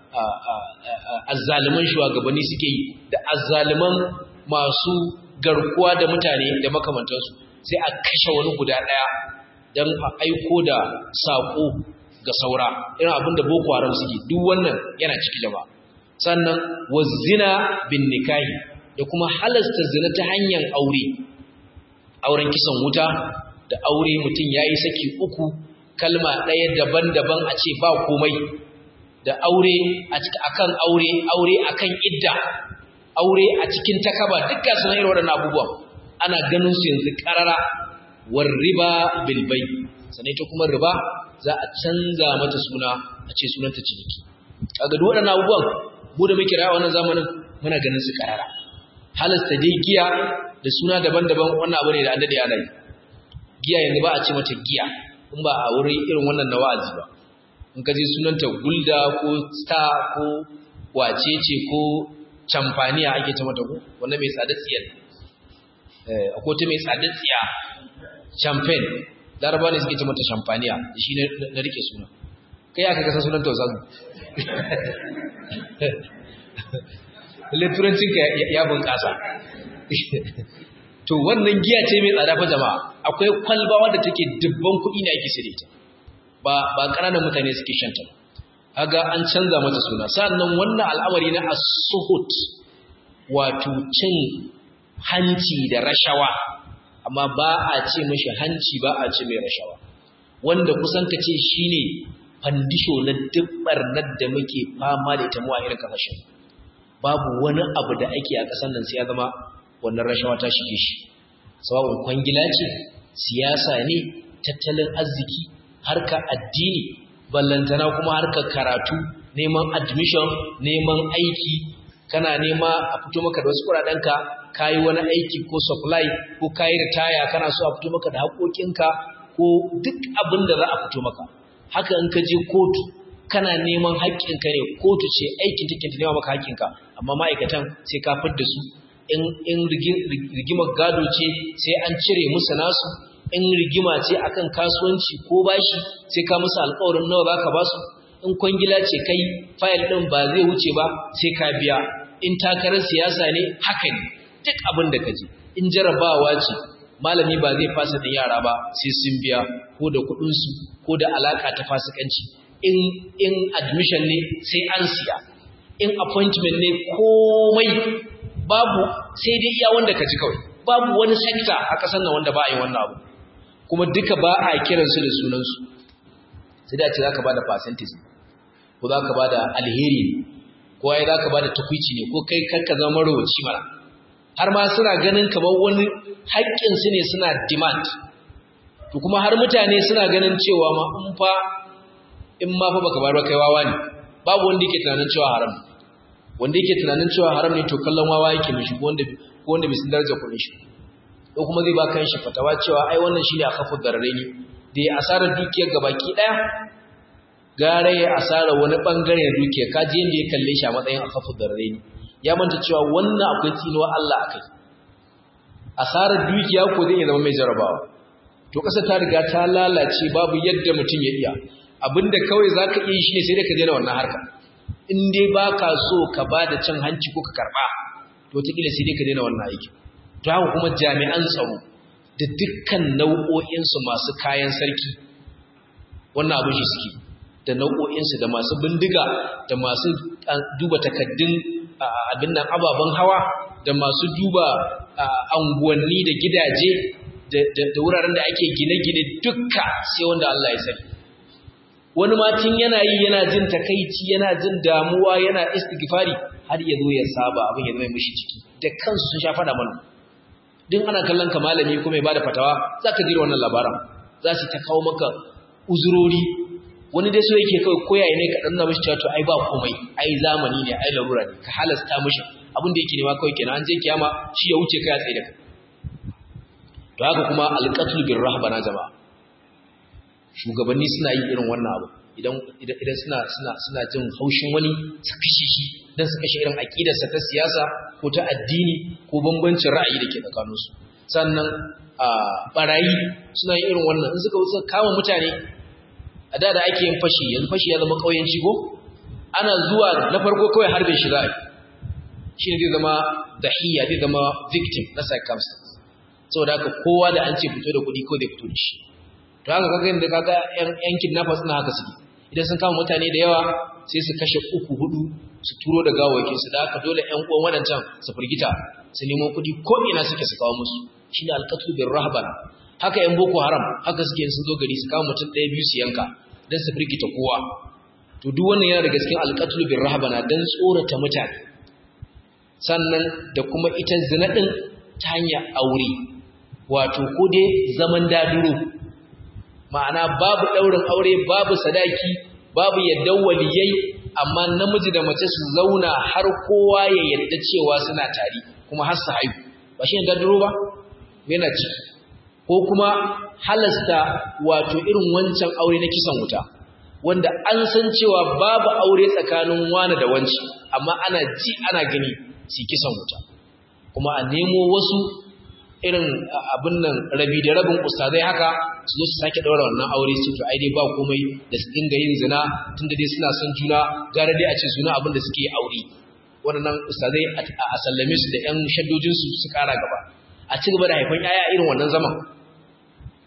Speaker 1: azzaliman shugabanni suke yi da azzaliman masu garkuwa da mutane da makamantansu sai a kashe wani guda daya dan a aiko da sako ga saura irin abinda boko haram suke duk wannan yana ciki jama'a sannan wazina bin nikahi da kuma halasta zina ta hanyar aure auren kisan wuta da aure mutum ya yi saki uku kalma ɗaya daban-daban a ce ba komai da aure akan aure aure akan idda aure a cikin takaba dukkan suna irin waɗannan abubuwan ana ganin su yanzu ƙarara war riba bilbai sannan ita kuma riba za a canza mata suna a ce sunanta ciniki kaga duk waɗannan abubuwan mu da muke rayuwa wannan zamanin muna ganin su karara halasta dai giya da suna daban-daban wannan abu ne da an dade ana yi giya yanzu ba a ce mata giya in ba a wurin irin wannan na wa'azi ba in ka je sunanta gulda ko star ko wacece ko camfaniya ake ta mata ko wannan mai tsada tsiyar eh akwai ta mai tsada tsiya champagne laraba ne suke ce mata champaniya shi ne na rike suna kai aka kasa sunan tausazu turancinka ya bunƙasa to wannan giya ce mai tsada fa jama'a akwai kwalba wadda take dubban kuɗi ne ake sire ta ba ba ƙananan mutane suke shanta ba kaga an canza mata suna sannan wannan al'amari na as-suhut wato cin hanci da rashawa amma ba a ce mashi hanci ba a ce mai rashawa wanda kusan ka ce shine fandisho na dubbar da muke fama da ita mu a irin kasashen babu wani abu da ake a ƙasar nan sai ya zama wannan rashawa ta shige shi sawa'un kwangila ce siyasa ne tattalin arziki harka addini ballantana kuma harkar karatu neman admission neman aiki kana nema a fito maka da wasu kuɗaɗenka kayi wani aiki ko supply ko kayi ritaya kana so a fito maka da haƙoƙinka ko duk abin da za a fito maka haka in ka je kotu kana neman haƙƙinka ne kotu ce aikin take ta nema maka haƙƙinka amma ma'aikatan sai ka fidda su in in rigimar gado ce sai an cire musu nasu in rigima ce akan kasuwanci ko bashi sai ka musu alƙawarin nawa zaka ba su in kwangila ce kai fayil ɗin ba zai wuce ba sai ka biya in takarar siyasa ne haka ne duk abin da ka ji in jarabawa ce malami ba zai fasa da yara ba sai sun biya ko da kuɗinsu ko da alaka ta fasikanci in in admission ne sai an siya in appointment ne komai babu sai dai iya wanda ka ji kawai babu wani sector a ƙasar nan wanda ba a yi wannan abu kuma duka ba a kiransu da sunansu sai da ce za ka ba da percentage ko za ka ba da alheri ne ko ai za ka ba da tukwici ne ko kai karka zama marowaci mara har ma suna ganin kamar wani haƙƙinsu ne suna demand to kuma har mutane suna ganin cewa ma in fa in ma fa baka bar ba kai wawa ne babu wanda yake tunanin cewa haram wanda yake tunanin cewa haram ne to kallon wawa yake mishi ko wanda ko wanda bai san darajar kuɗin shi ko kuma zai ba kan shi fatawa cewa ai wannan shine akafu dararaini da ya asarar dukiyar gabaki daya gare ya asara wani bangare na dukiyar kaji yanda ya kalle shi a matsayin akafu dararaini ya manta cewa wannan akwai tsinuwa Allah akai asarar dukiya ko zai zama mai jarabawa to kasa ta riga ta lalace babu yadda mutum ya iya abinda kawai zaka iya shi ne sai dai ka daina wannan harka in dai baka so ka bada cin hanci ko ka karba to wataƙila sai dai ka daina wannan aiki to haka kuma jami'an tsaro da dukkan nau'o'insu masu kayan sarki wannan abin shi suke da nau'o'insu da masu bindiga da masu duba takaddun abin nan ababen hawa da masu duba anguwanni da gidaje da wuraren da ake gine-gine dukka sai wanda Allah ya sani wani matin yana yi yana jin takaici yana jin damuwa yana istighfari har ya zo ya saba abin ya zama mishi ciki da kansu sun sha fada mana din ana kallon ka malami kuma ya bada fatawa zaka jira wannan labaran za su ta kawo maka uzurori wani dai so yake kawai koyaye ne ka danna mishi cewa to ai ba komai ai zamani ne ai larura ne ka halasta mishi abin da yake nema kawai kenan an je kiyama shi ya wuce kai a tsaye da kai to haka kuma alqatl bir rahbana jama'a shugabanni suna yin irin wannan abu idan idan suna suna suna jin haushin wani su kashe shi dan su kashe irin aqidarsa ta siyasa ko ta addini ko bambancin ra'ayi da ke tsakaninsu sannan a barayi suna yin irin wannan in suka wuce kama mutane a da da ake yin fashi yanzu fashi ya zama kauyanci ko ana zuwa na farko kawai harbin shi za shi ne zai zama dahiya zai zama victim na circumstance saboda haka kowa da an ce fito da kuɗi ko zai fito da shi to haka kaga inda kaga yan kidnappers na haka suke idan sun kama mutane da yawa sai su kashe uku hudu su turo da gawakin su da haka dole ƴan uwan wadancan su firgita su nemo kuɗi ko ina suke su kawo musu shine alqatlu bir rahban haka ƴan boko haram haka suke sun zo gari su kama mutum ɗaya biyu su yanka dan su firgita kowa to duk wannan yana daga cikin alqatlu bir rahbana dan tsorata mutane sannan da kuma ita zina din ta hanyar aure wato ko dai zaman daduro ma'ana babu ɗaurin aure babu sadaki babu yadda waliyai amma namiji da mace su zauna har kowa ya yadda cewa suna tari kuma har su haihu ba shi ne daduro ba yana ciki ko kuma halasta wato irin wancan aure na kisan wuta wanda an san cewa babu aure tsakanin wani da wanci amma ana ji ana gani su kisan wuta kuma a nemo wasu irin abin nan rabi da rabin ustazai haka su zo su sake daura wannan aure su to ai dai ba komai da su dinga yin zina tunda dai suna son juna gara dai a ce suna abin da suke aure wannan ustazai a sallame su da yan shaddojin su su kara gaba a ci gaba da haifan yaya irin wannan zaman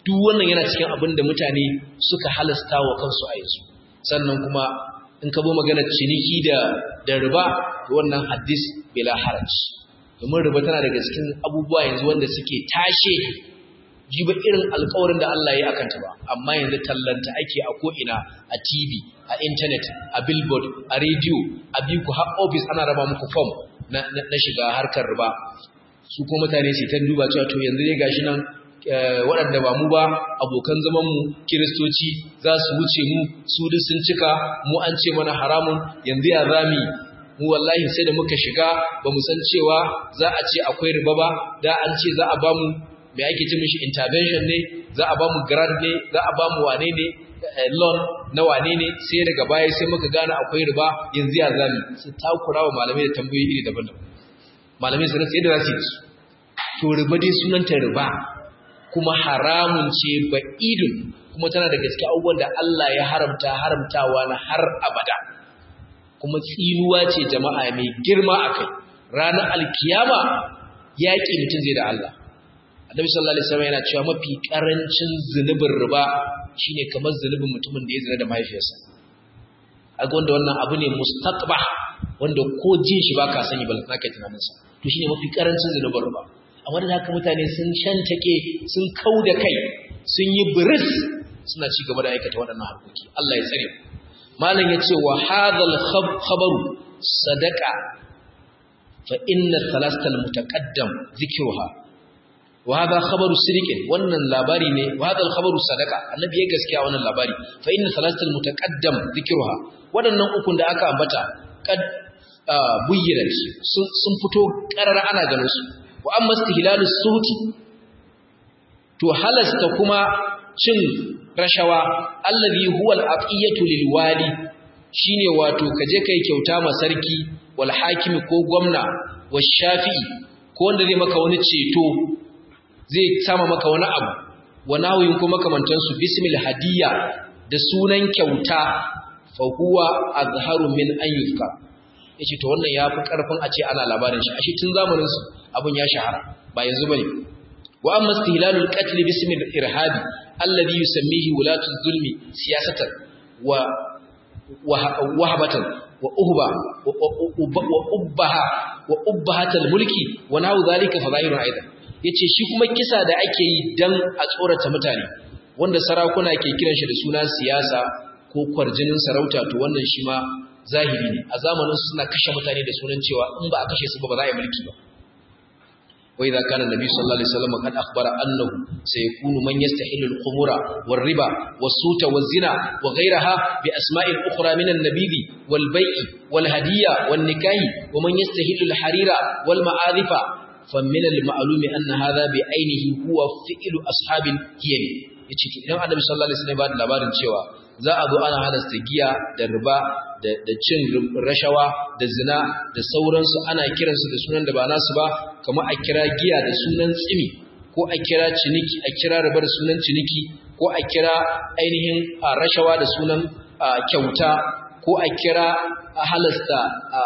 Speaker 1: duk wannan yana cikin abin da mutane suka halasta wa kansu a yanzu sannan kuma in ka bo maganar ciniki da da riba wannan hadis bila haraj domin riba tana daga cikin abubuwa yanzu wanda suke tashe jiba irin alƙawarin da Allah ya yi akan ta ba amma yanzu tallanta ake a ko'ina a TV a internet a billboard a radio a biku har office ana raba muku form na, na, shiga harkar riba su ko mutane su ta duba cewa to yanzu ne gashi nan waɗanda ba mu ba abokan zamanmu kiristoci za su wuce mu su duk sun cika mu an ce mana haramun yanzu ya zami mu wallahi sai da muka shiga ba mu san cewa za a ce akwai riba ba da an ce za a ba mu me ake ce mishi intervention ne za a ba mu grant ne za a ba mu wane ne loan na wane ne sai daga baya sai muka gane akwai riba yanzu ya zami su takura wa malamai da tambayoyi iri daban-daban malamai su rasa yadda za su yi su to riba dai sunanta riba kuma haramun ce ba idun kuma tana da gaske abubuwan da Allah ya haramta haramtawa na har abada kuma tsinuwa ce jama'a mai girma a kai ranar alkiyama yaƙi mutum zai da Allah annabi sallallahu alaihi wasallam yana cewa mafi karancin zunubin riba shine kamar zunubin mutumin da ya zina da mahaifiyarsa aga wanda wannan abu ne mustaqba wanda ko jin shi baka sani ba zaka tunanin sa to shine mafi karancin zunubin riba amma da haka mutane sun shantake sun kauda kai sun yi biris suna ci gaba da aikata waɗannan harkoki Allah ya tsare malam yace wa hadhal khabaru sadaqa fa inna thalastal mutaqaddam dhikruha wa hadha khabaru siriqin wannan labari ne wa hadha khabaru sadaqa annabi ya gaskiya wannan labari fa inna thalastal mutaqaddam dhikruha wadannan ukun da aka ambata kad buyyana sun fito karara ana ganin su wa amma istihlalus suhti to halasta kuma cin rashawa allazi huwa al-aqiyatu lil wali shine wato kaje kai kyauta ma sarki wal hakimi ko gwamna wa shafi'i ko wanda zai maka wani ceto zai sama maka wani abu wa nahuyin kuma kamantansu bismil hadiyya da sunan kyauta fa huwa azharu min an yufka yace to wannan yafi karfin a ce ana labarin shi ashe tun zamanin su abun ya shahara ba yanzu bane wa amma istihlalul qatl bismil irhabi alladhi yusammihi wulatu zulmi siyasatan wa wahabatan wa uhba wa ubbaha wa ubbahatal mulki wa nahu zalika fadailun aidan yace shi kuma kisa da ake yi dan a tsorata mutane wanda sarakuna ke kiran shi da suna siyasa ko kwarjinin sarauta to wannan shi ma zahiri ne a zamanin su suna kashe mutane da sunan cewa in ba a kashe su ba ba za a yi mulki ba wa idza kana nabi sallallahu alaihi wasallam kad akhbara annahu sayakunu man yastahilu al-khumura war-riba was-suta waz-zina wa ghayraha bi asma'in ukhra min an-nabidi wal-bay'i wal-hadiyya wan-nikahi wa man yastahilu al-harira wal-ma'adhifa فمن المعلوم أن هذا بعينه هو فعل أصحاب الهيل yace idan Annabi sallallahu alaihi wasallam ba da labarin cewa za a zo ana halasta giya da riba da cin rashawa da zina da sauransu ana kiransu da sunan da ba nasu ba kamar a kira giya da sunan tsimi ko a kira ciniki a kira riba da sunan ciniki ko a kira ainihin rashawa da sunan kyauta ko a kira a halasta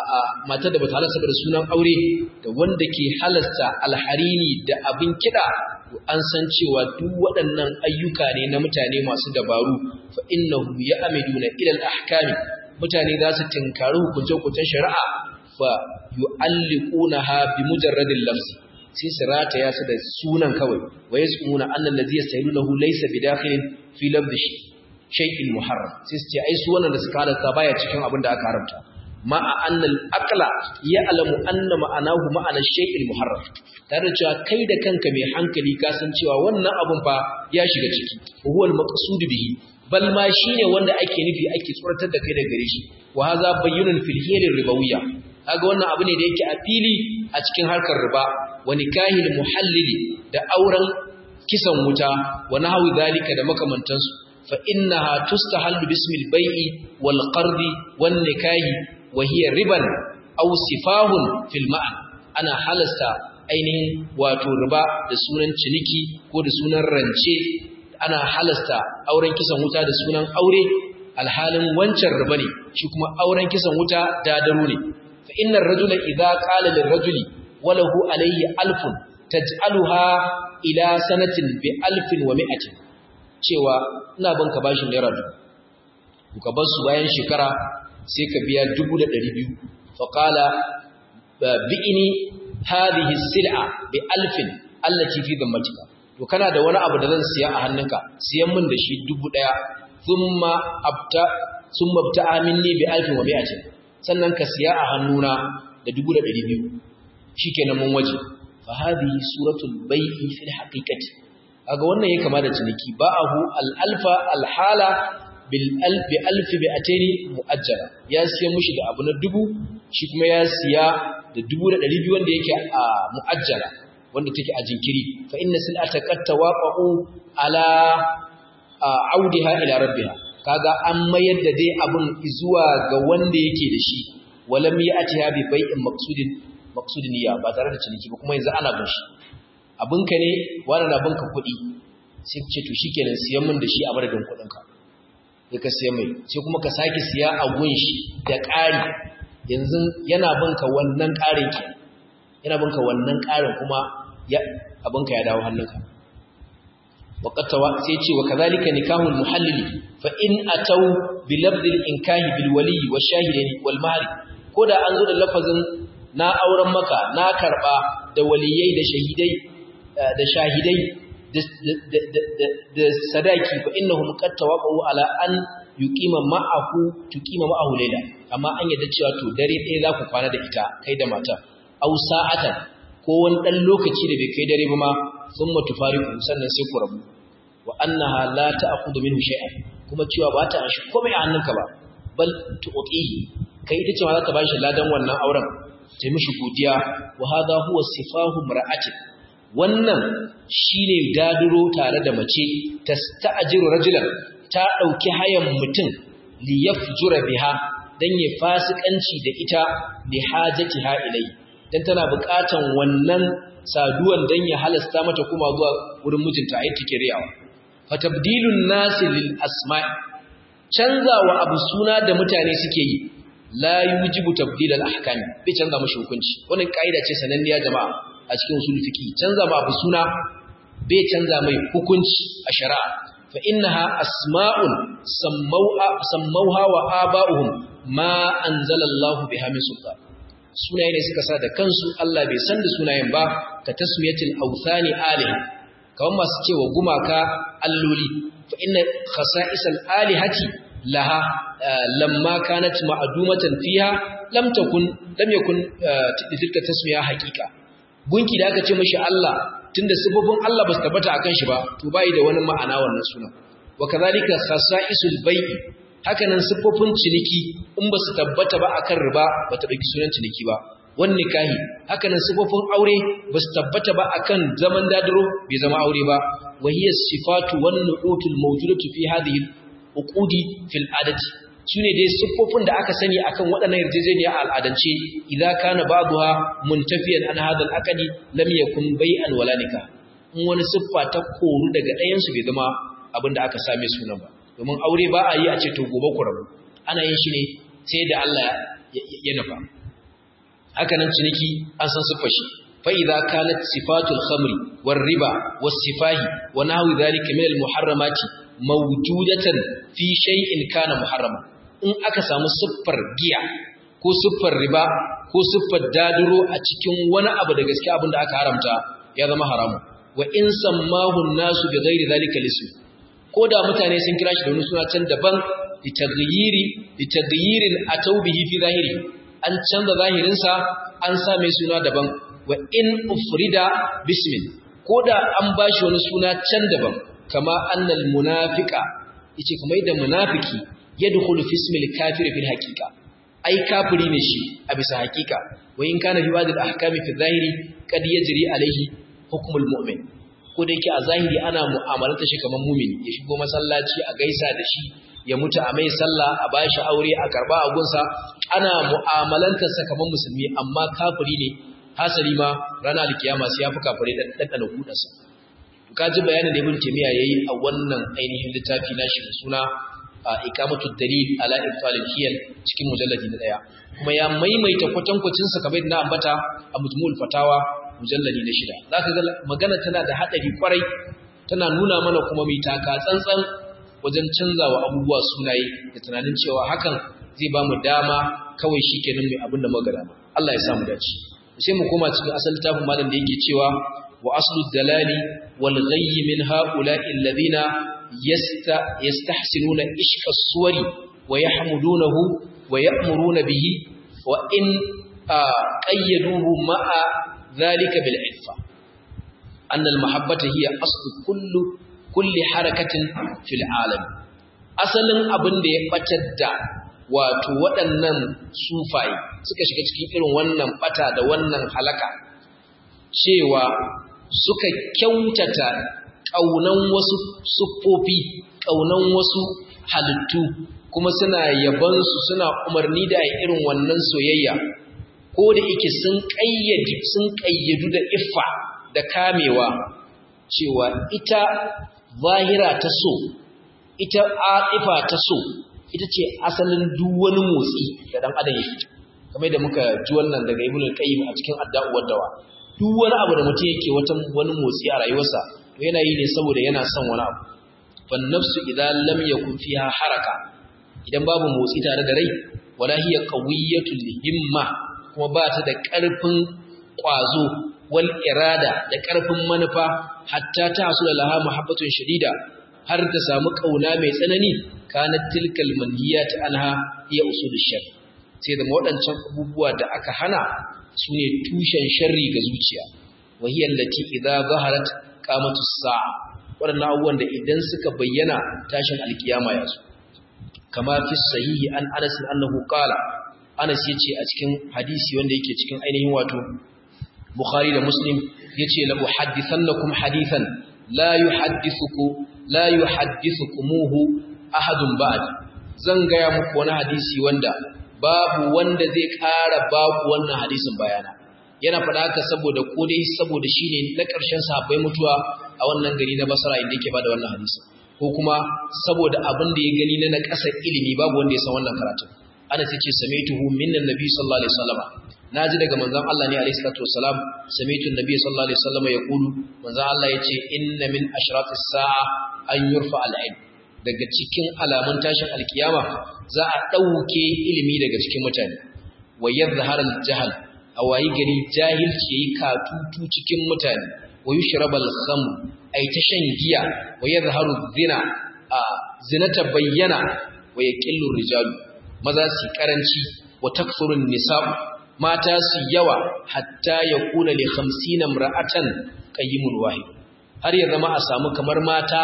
Speaker 1: matar da bata halasta da sunan aure da wanda ke halasta alharini da abin kiɗa an san cewa duk waɗannan ayyuka ne na mutane masu dabaru fa innahu ya'miduna ila al-ahkami mutane za su tinkari hukunce-hukuncen shari'a fa yu'alliqunaha bi mujarradil lamsi sai su rataya su da sunan kawai wa yasmuna anna allazi yastahiluhu laysa bidakhilin fi labdihi shay'in muharram sai su ce ai su wannan da suka halatta baya cikin abin da aka haramta ma a annal aqla ya'lamu anna ma'anahu ma'ana shay'in muharram tare da cewa kai da kanka mai hankali ka san cewa wannan abun fa ya shiga ciki huwa al-maqsud bihi bal ma shine wanda ake nufi ake tsoratar da kai daga gare shi wa hadha bayyinun fil hilir ribawiyya kaga wannan abu ne da yake a fili a cikin harkar riba wa nikahil muhallili da auren kisan wuta wa nahwi zalika da makamantansu فإنها تستحل باسم البيع والقرض والنكاح وهي ربا أو سفاه في المعنى أنا حلست ainihin wato riba da sunan ciniki ko da sunan rance ana halasta auren kisan wuta da sunan aure alhalin wancan riba ne shi kuma auren kisan wuta dadaru ne fa innar rajula idza qala lirrajuli walahu alayhi alfun taj'aluha ila sanatin bi alfin wa mi'atin cewa ina bin ka bashin naira dubu ka bar su bayan shekara sai ka biya dubu da ɗari biyu faƙala bi'ini hadhihi sil'a bi alfin allati fi dhammatika to kana da wani abu da zan siya a hannunka siyan min da shi dubu ɗaya thumma abta thumma abta'a minni bi alfin wa mi'atin sannan ka siya a hannuna da dubu da ɗari biyu shikenan mun waje fa hadhihi suratul bai'i fil haqiqati kaga wannan yake kama da ciniki ba'ahu al-alfa al-hala bil alfi alfi bi atani muajjala ya siya mushi da abu na dubu shi kuma ya siya da dubu da ɗari biyu wanda yake a muajjala wanda take a jinkiri fa inna sil'ata qad tawaqa'u ala audiha ila rabbiha kaga an mayar da dai abun zuwa ga wanda yake da shi walam ya'tiha bi bai'in maqsudin maqsudin niyya ba tare da ciniki ba kuma yanzu ana bin shi abinka ne wani na binka kuɗi sai ce to shikenan siyan min da shi a madadin kuɗinka sai ka siya mai sai kuma ka sake siya a gun shi da ƙari yanzu yana binka wannan ƙarin ke yana binka wannan ƙarin kuma abinka ya dawo hannunka waƙattawa sai ce wa kazalika nikahul muhallili fa in atau bi lafzil inkahi bil wali wa shahidaini wal mahri ko da an zo da lafazin na auren maka na karba da waliyai da shahidai da shahidai da sadaki fa innahum qad tawaqa'u ala an yuqima ma'ahu tuqima ma'ahu layla amma an yadda cewa to dare ɗaya za ku kwana da ita kai da mata aw sa'atan ko wani dan lokaci da bai kai dare ba ma thumma tufariqu sannan sai ku rabu wa annaha la ta'khudhu minhu shay'an kuma cewa ba ta shi komai a hannunka ba bal tu'tihi kai ita ce ma za ta bashi ladan wannan auren ta mishi godiya wa hadha huwa sifahu mar'atin wannan shine daduro tare da mace tasta'jiru rajulan ta dauki hayan mutum li yafjura biha dan ya fasikanci da ita li hajatiha ilai dan tana buƙatan wannan saduwan dan ya halasta mata kuma zuwa wurin mijinta ayi take riyawa fatabdilun nasi lil asma' canzawa abu suna da mutane suke yi la yujibu tabdil al ahkam bai canza mashi hukunci wannan kaida ce sananniya jama'a a cikin usul fiqi canza ma abu suna bai canza mai hukunci a shari'a fa innaha asma'un sammauha sammauha wa aba'uhum ma anzalallahu biha min sultan sunaye ne suka sa da kansu Allah bai san da sunayen ba ka tasmiyatil awthani aliha kawan masu cewa gumaka alloli fa inna khasa'isal alihati laha lamma kanat ma'dumatan fiha lam takun lam yakun tilka tasmiya haqiqa gunki da aka ce mishi Allah tunda sifofin Allah ba su tabbata akan shi ba to bai da wani ma'ana wannan sunan wa kadhalika khasa'isul bai'i hakanan sifofin ciniki in ba su tabbata ba akan riba ba ta dauki sunan ciniki ba wan nikahi hakanan sifofin aure ba su tabbata ba akan zaman dadiro bai zama aure ba wa hiya sifatu wan nu'utul mawjudatu fi hadhihi uqudi fil adati shine dai siffofin da aka sani akan waɗannan yarjejeniya a al'adance idza kana ba'daha muntafiyan an hadha al-aqdi lam yakun bai'an wala nikah in wani siffa ta koru daga ɗayan su bai zama abin da aka same sunan ba domin aure ba a yi a ce to gobe ku rabu ana yin shi ne sai da Allah ya nufa haka nan ciniki an san siffar shi fa idza kanat sifatul khamri war riba was sifahi wa nahwi dhalika min al-muharramati mawjudatan fi shay'in kana muharrama in aka samu siffar giya ko siffar riba ko siffar daduro a cikin wani abu da gaske abin da aka haramta ya zama haramu wa in sammahu nasu bi ghairi zalika lisu ko da mutane sun kira shi da wani suna can daban litaghyiri litaghyiril atawbihi fi zahiri an canza zahirinsa an sa mai suna daban wa in ufrida bismin ko da an bashi wani suna can daban kama annal munafiqa yace kuma yadda munafiki yadkhulu fi ismil kafir fil haqiqa ai kafiri ne shi a bisa haqiqa wa in kana fi ba'd al ahkami fi zahiri kad yajri alaihi hukmul mu'min ko da yake a zahiri ana mu'amalanta shi kamar mu'mini ya shigo masallaci a gaisa da shi ya mutu a mai sallah a bashi aure a karba a gunsa ana mu'amalantar sa kamar musulmi amma kafiri ne hasali ma ranar alkiyama sai ya fi kafire dan dan kudansa ka ji bayanin da ibn taymiya yayi a wannan ainihin littafi nashi da suna iqamatu dalil ala ibtalil hiyal cikin mujalladi na daya kuma ya maimaita kwatankwacin sa kamar na ambata a mujmul fatawa mujalladi na shida zaka ga magana tana da hadari kwarai tana nuna mana kuma mai taka tsantsan wajen canzawa abubuwa sunaye da tunanin cewa hakan zai ba mu dama kawai shikenan mai abin da muka dama Allah ya samu dace sai mu koma cikin asalin tafin malam da yake cewa wa aslu dalali wal ghayy min ha'ula'i alladhina yastahsinuna ishqa suwari wa yahmudunahu wa ya'muruna bihi wa in qayyaduhu ma'a dhalika bil iffa أن المحبة هي أصل كل كل حركة في العالم asalin abin da ya batar da wato waɗannan sufaye suka shiga cikin irin wannan bata da wannan halaka cewa suka kyautata ƙaunan wasu siffofi ƙaunan wasu halittu kuma suna yabansu suna umarni da irin wannan soyayya ko da yake sun ƙayyade sun ƙayyadu da iffa da kamewa cewa ita zahira ta so ita a'ifa ta so ita ce asalin duk wani motsi da dan adam yake kamar da muka ji wannan daga ibn al-qayyim a cikin adda'u dawa duk wani abu da mutum yake wata wani motsi a rayuwarsa to yana yi ne saboda yana son wani abu fan nafsu idza lam yakun fiha haraka idan babu motsi tare da rai wala hiya qawiyatul himma kuma ba ta da ƙarfin ƙwazo wal irada da ƙarfin manufa hatta ta hasula laha muhabbatun shadida har ta samu kauna mai tsanani kanat tilkal manhiyat anha ya usul shar sai da waɗancan abubuwa da aka hana sune tushen sharri ga zuciya wa hiya allati idza zaharat qamatu sa'a waɗannan abubuwan da idan suka bayyana tashin alkiyama ya zo kama fi sahihi an Anas annahu qala Anas yace a cikin hadisi wanda yake cikin ainihin wato Bukhari da Muslim yace la uhaddithannakum hadithan la yuhaddithuku la yuhaddithukumuhu ahadun ba'd zan gaya muku wani hadisi wanda babu wanda zai ƙara babu wannan hadisin bayana yana faɗa haka saboda ko dai saboda shine na ƙarshen sahabbai mutuwa a wannan gari na Basra inda yake bada wannan hadisin ko kuma saboda abin da ya gani na na ƙasar ilimi babu wanda ya san wannan karatun ana ce samaituhu minnan nabi sallallahu alaihi wasallam naji daga manzon Allah ne alaihi salatu wasalam samaitu nabi sallallahu alaihi wasallam yaqulu manzon Allah yace inna min ashratis sa'a an yurfa al-ilm daga cikin alamun tashin alkiyama za a dauke ilimi daga cikin mutane wa yadhhar al-jahl awayi gari jahilci yayi katutu cikin mutane wa yushrabal khamr ay ta shan giya wa yadhharu zina a zinata bayyana wa yaqillu rijalu maza su karanci wa takthurun nisa'u mata su yawa hatta ya kula li 50 imra'atan qayyimun wahid har ya zama a samu kamar mata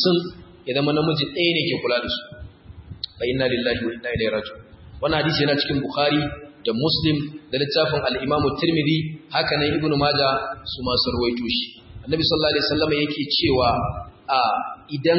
Speaker 1: 50 ya zama namiji ɗaya ne ke kula da su fa inna lillahi wa inna ilaihi raji'un wannan hadisi yana cikin bukhari da muslim da littafin al-imamu tirmidhi haka nan ibnu majah su ma sarwaito shi annabi sallallahu alaihi wasallam yake cewa a idan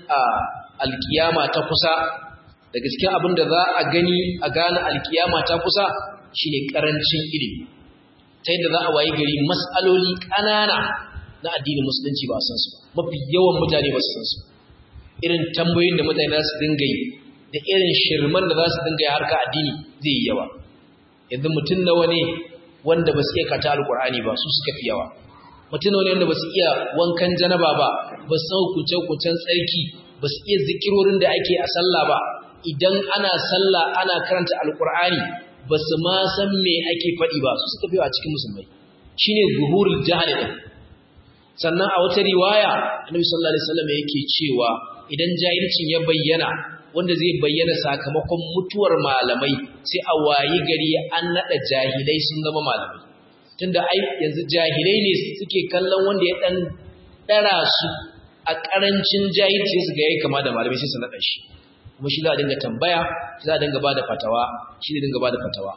Speaker 1: alkiyama ta kusa daga cikin abin da za a gani a gane alkiyama ta kusa shine karancin ilimi ta yadda za a wayi gari mas'aloli ƙanana na addinin musulunci ba san su mafi yawan mutane ba su san su irin tambayoyin da mutane za su dinga yi da irin shirman da za su dinga yi harka addini zai yi yawa yanzu mutum nawa ne wanda ba su iya kata alkur'ani ba su suka fi yawa mutum nawa ne wanda ba su iya wankan janaba ba ba su san hukunce-hukuncen tsarki ba su iya zikirorin da ake a sallah ba idan ana sallah ana karanta alkur'ani ba su ma san me ake faɗi ba su suka fi a cikin musulmai shine zuhurul jahil din sannan a wata riwaya annabi sallallahu alaihi wasallam yake cewa idan jahilcin ya bayyana wanda zai bayyana sakamakon mutuwar malamai sai a wayi gari an nada jahilai sun zama malamai tunda ai yanzu jahilai ne suke kallon wanda ya dan dara su a karancin jahilci su ga yayi kama da malamai sai su nada shi kuma shi za a dinga tambaya za a dinga bada fatawa shi ne dinga bada fatawa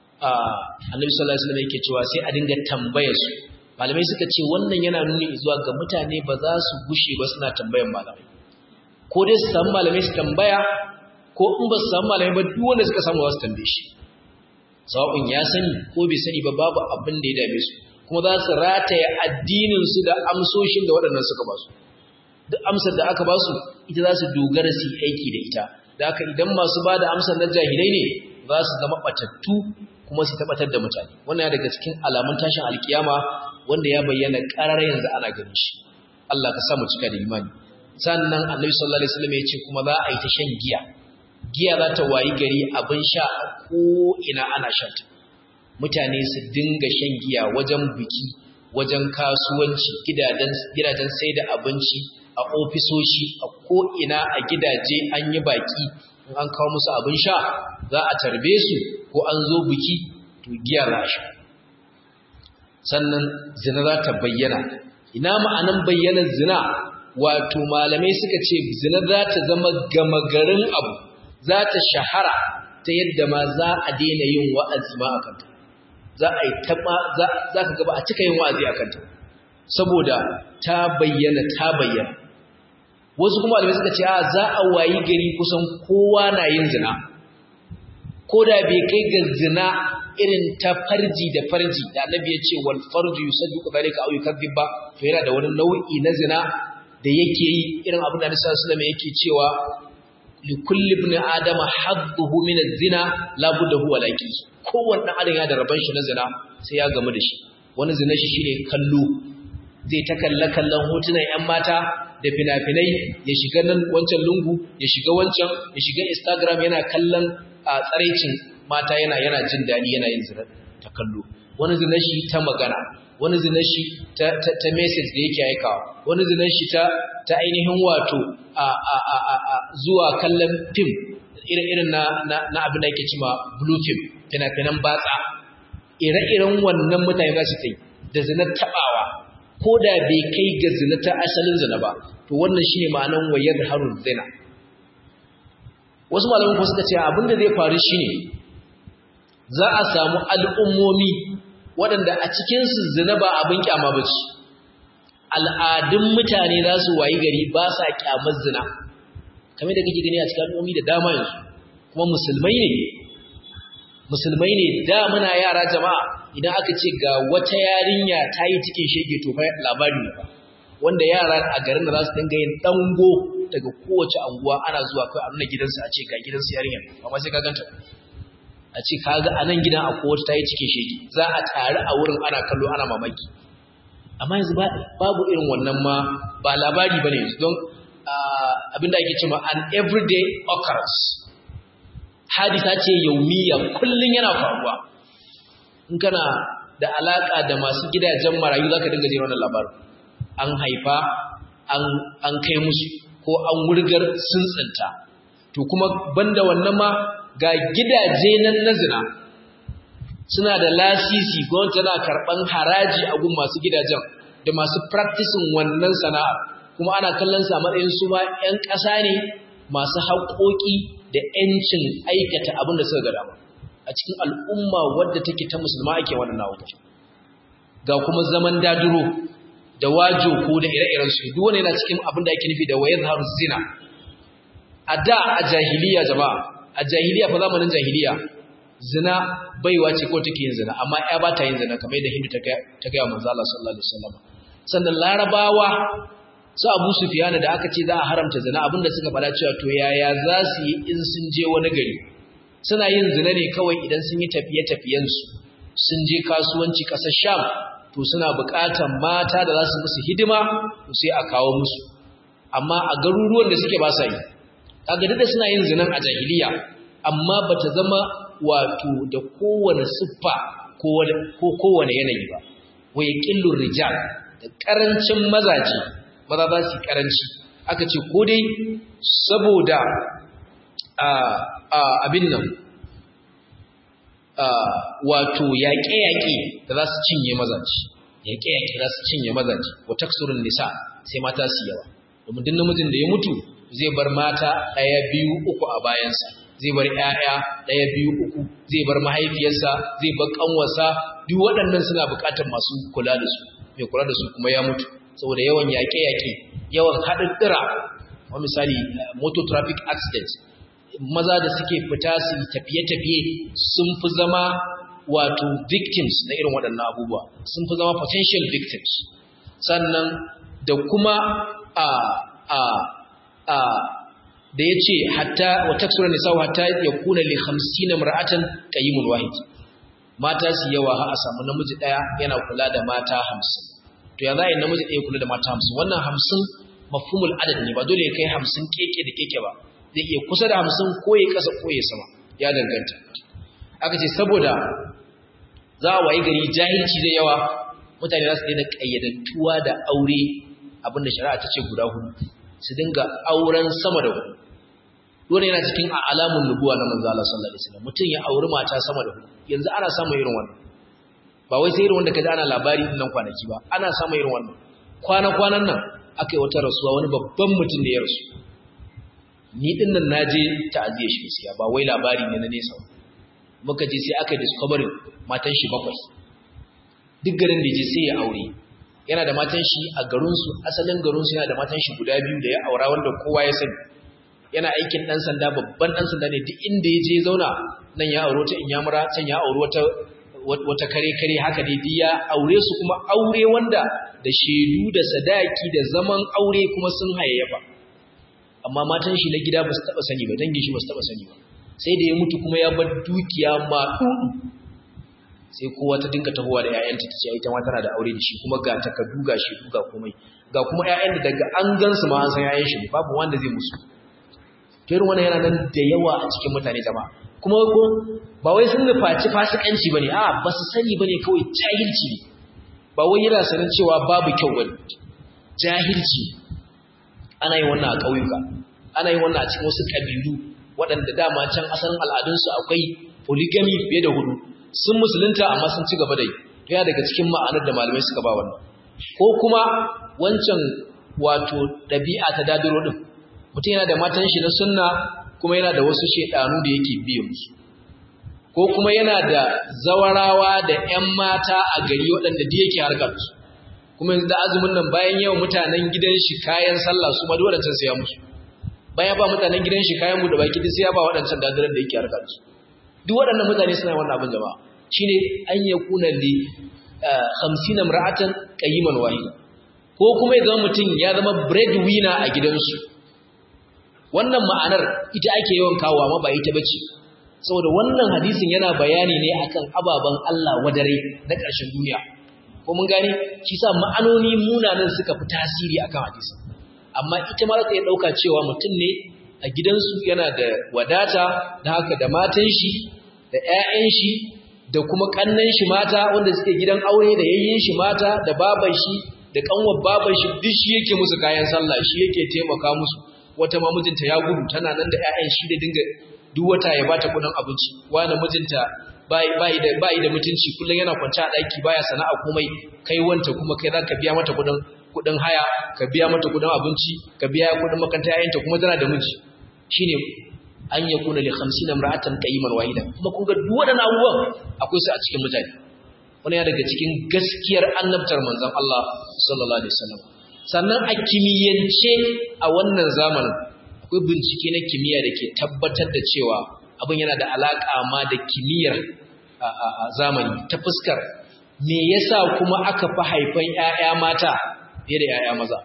Speaker 1: annabi sallallahu alaihi wasallam yake cewa sai a dinga tambaya su malamai suka ce wannan yana nuni zuwa ga mutane ba za su gushe ba suna tambayan malamai ko dai su samu malamai su tambaya ko in ba su samu malamai ba duk wanda suka samu za su tambaye shi sawa'un ya sani ko bai sani ba babu abin da ya dame su kuma za su rataya addinin su da amsoshin da waɗannan suka ba su duk amsar da aka ba su ita za su dogara su aiki da ita da haka idan masu ba da amsar na jahilai ne za su zama ɓatattu kuma su tabbatar da mutane wannan ya daga cikin alamun tashin alkiyama wanda ya bayyana ƙarar yanzu ana ganin shi Allah ka samu cika da imani sannan annabi sallallahu alaihi wasallam ya ce kuma za a yi ta shan giya giya za ta wayi gari abin sha a ko ina ana shanta mutane su dinga shan giya wajen biki wajen kasuwanci gidajen gidajen sai da abinci a ofisoshi a ko ina a gidaje an yi baki in an kawo musu abin sha za a tarbe su ko an zo biki to giya za a sha sannan zina za ta bayyana ina ma'anan bayyanar zina wato malamai suka ce zina za ta zama gama garin abu za ta shahara ta yadda ma za a daina yin wa'azi ma a kanta za a yi taɓa za ka gaba a cika yin wa'azi a kanta saboda ta bayyana ta bayyana wasu kuma malamai suka ce a za a wayi gari kusan kowa na yin zina ko da bai kai ga zina irin ta farji da farji da annabi ya ce wal farju yusaddiqu dhalika aw yukadzib ba to yana da wani nau'i na zina da yake yi irin abin da Annabi sallallahu alaihi yake cewa li kulli ibn adama hadduhu min az-zina la budda huwa laqi kowanne dan adam ya da raban shi na zina sai ya gamu da shi wani zina shi shine kallo zai ta kalla kallon hotunan yan mata da fina-finai ya shiga nan wancan lungu ya shiga wancan ya shiga instagram yana kallon a tsaraicin mata yana yana jin daɗi yana yin zina ta kallo wani zina shi ta magana wani zina shi ta, ta, ta message da yake aikawa wani zina shi ta, ta ainihin wato a, a, a, a, a zuwa kallon fim irin na, na, na abin da yake cima blue film fina-finan batsa ire-iren wannan mutane za su ta yi da zina taɓawa ko da bai kai ga zina ta asalin zina ba to wannan shine ma'anan wayar harun zina wasu malamin kuma suka ce abin da zai faru shine za a samu al'ummomi waɗanda a cikinsu zina ba abin kyama ba ce al'adun mutane za su wayi gari ba sa kyamar zina kamar da kake gani a cikin al'ummomi da dama yanzu kuma musulmai ne musulmai ne da muna yara jama'a idan aka ce ga wata yarinya ta yi cikin shege to labari ne wanda yara a garin da za su dinga yin dango daga kowace anguwa ana zuwa kai a nuna gidansu a ce ga gidansu yarinya amma sai ka ganta a ce kaga a nan gidan akwai wata ta yi cikin shege za a tare a wurin ana kallo ana mamaki amma yanzu babu irin wannan ma ba labari ba ne yanzu don abinda ake cewa an everyday occurrence hadisa ce yaumiya kullum yana faruwa in kana da alaka da masu gidajen marayu za ka dinga jin wannan labarin an haifa an kai musu ko an wurgar sun tsinta to kuma banda wannan ma ga gidaje nan na zina suna da lasisi gwamnati tana karɓan haraji a gun masu gidajen da masu practicing wannan sana'a kuma ana kallon sa matsayin su ma 'yan ƙasa ne masu haƙoƙi da 'yancin aikata abin da suka ga dama a cikin al'umma wadda take ta musulma ake wannan abubuwa ga kuma zaman daduro da wajo ko da ire-iren su duk wani yana cikin abin da ake nufi da wayar har zina a da a jahiliya jama'a a jahiliya fa zamanin jahiliya zina baiwa ce ko take yin zina amma ya ba ta yin zina kamar yadda hindu ta ga manzo Allah sallallahu alaihi wasallam sannan larabawa su Abu Sufyan da aka ce za a haramta zina abinda suka fada cewa to yaya za su yi in sun je wani gari suna yin zina ne kawai idan sun yi tafiye-tafiyen su sun je kasuwanci ƙasar Sham to suna buƙatar mata da za su musu hidima to sai a kawo musu amma a garuruwan da suke ba sa yi kaga duk da suna yin zinan a jahiliya amma bata zama wato da kowane siffa ko kowane yanayi ba wai qillur rijal da karancin mazaje maza za su karanci aka ce ko dai saboda abin nan wato yaƙe-yaƙe da za su cinye mazaje yaƙe-yaƙe za su cinye mazaje wa taksurun nisa sai mata su yawa domin duk namijin da ya mutu zai bar mata ɗaya biyu uku a bayansa zai bar ƴaƴa ɗaya biyu uku zai bar mahaifiyarsa zai bar ƙanwarsa duk waɗannan suna buƙatar masu kula da su mai kula da su kuma ya mutu saboda yawan yaƙe-yaƙe yawan haɗaɗɗira wa misali motor traffic accident maza da suke fita su tafiye-tafiye sun fi zama wato victims na irin waɗannan abubuwa sun fi zama potential victims sannan da kuma a a a da ya ce hatta wa taksura nisa'u hatta ya kuna li 50 mar'atan qayyimun wahid mata su yawa ha a samu namiji daya yana kula da mata 50 to ya za a yi namiji ɗaya kula da mata hamsin wannan hamsin mafhumul adad ne ba dole ya kai hamsin keke da keke ba zai iya kusa da hamsin ko ya kasa ko ya sama ya danganta aka ce saboda za a wayi gari jahilci zai yawa mutane za su daina ƙayyadantuwa da aure abinda shari'a ta ce guda hudu su dinga auren sama da hudu dole yana cikin alamun nubuwa na manzo Allah sallallahu alaihi wasallam mutum ya auri mata sama da hudu yanzu ana samun irin wannan ba wai sai irin wanda kaji ana labari din nan kwanaki ba ana samun irin wannan kwana kwanan nan akai wata rasuwa wani babban mutum da ya rasu ni din nan naje ta'aziyar shi gaskiya ba wai labari ne na nesa muka je sai aka discovery matan shi bakwai duk garin da je sai ya aure yana da matan shi a garinsu asalin garinsu yana da matan shi guda biyu da ya aura wanda kowa ya sani yana aikin dan sanda babban dan sanda ne duk inda ya je zauna nan ya aure ta inyamura can ya aure wata wata kare kare haka dai duk ya aure su kuma aure wanda da shedu da sadaki da zaman aure kuma sun hayayyafa amma matan shi na gida ba su taba sani ba dangin shi ba su taba sani ba sai da ya mutu kuma ya bar dukiya ma sai kowa ta dinka tahowa da ƴaƴanta ta ce ita ma tana da aure da shi kuma ga takardu ga shi ga komai ga kuma ƴaƴan da daga an gansu ma an san ƴaƴan shi babu wanda zai musu to irin wannan yana nan da yawa a cikin mutane jama'a kuma ko ba wai sun nufaci fasikanci bane a ba su sani bane kawai jahilci ne ba wai yana sanin cewa babu kyau bane jahilci ana yin wannan a ƙauyuka ana yin wannan a cikin wasu ƙabilu waɗanda dama can asalin al'adunsu akwai polygamy fiye da hudu sun musulunta amma sun ci gaba da yi ya daga cikin ma'anar da malamai suka ba wannan ko kuma wancan wato ɗabi'a ta dadiro ɗin mutum yana da matan shi na sunna kuma yana da wasu shaidanu da yake biye musu ko kuma yana da zawarawa da 'yan mata a gari waɗanda da yake harkar su kuma yanzu da azumin nan bayan yawan mutanen gidan shi kayan sallah su ma waɗancan sai ya musu bayan ba mutanen gidan shi kayan mu da baki duk sai ya ba waɗancan dadiran da yake harkar su duk waɗannan mutane suna wannan abin jama'a shine an yakuna li 50 imra'atan qayyiman wahida ko kuma ya zama mutum ya zama breadwinner a gidansu wannan ma'anar ita ake yawan kawo amma ba ita bace saboda wannan hadisin yana bayani ne akan ababan Allah wadare na ƙarshen duniya ko mun gane shi sa ma'anoni munanan suka fi tasiri akan hadisin amma ita ma za ta iya ɗauka cewa mutum ne a gidansu yana da wadata da haka da matan shi da 'ya'yan shi da kuma kannan shi mata wanda suke gidan aure da yayyin shi mata da baban shi da kanwar baban shi duk shi yake musu kayan sallah shi yake taimaka musu wata ma mijinta ya gudu tana nan da ƴaƴan shi da dinga duk wata ya bata kudin abinci wani mijinta bai bai da bai da mutunci kullun yana kwanta a daki baya sana'a komai kai wanta kuma kai zaka biya mata kudin kudin haya ka biya mata kudin abinci ka biya kudin makaranta ƴaƴanta kuma tana da miji shine an yakuna li 50 imra'atan qayyiman wahida kuma kun ga duk waɗannan abubuwan akwai su a cikin mutane wani ya daga cikin gaskiyar annabtar manzon Allah sallallahu alaihi wasallam sannan a kimiyyance a wannan zamanin akwai bincike na kimiyya da ke tabbatar da cewa abin yana da alaka ma da kimiyyar a zamani ta fuskar me yasa kuma aka fi haifan ƴaƴa mata fiye da ƴaƴa maza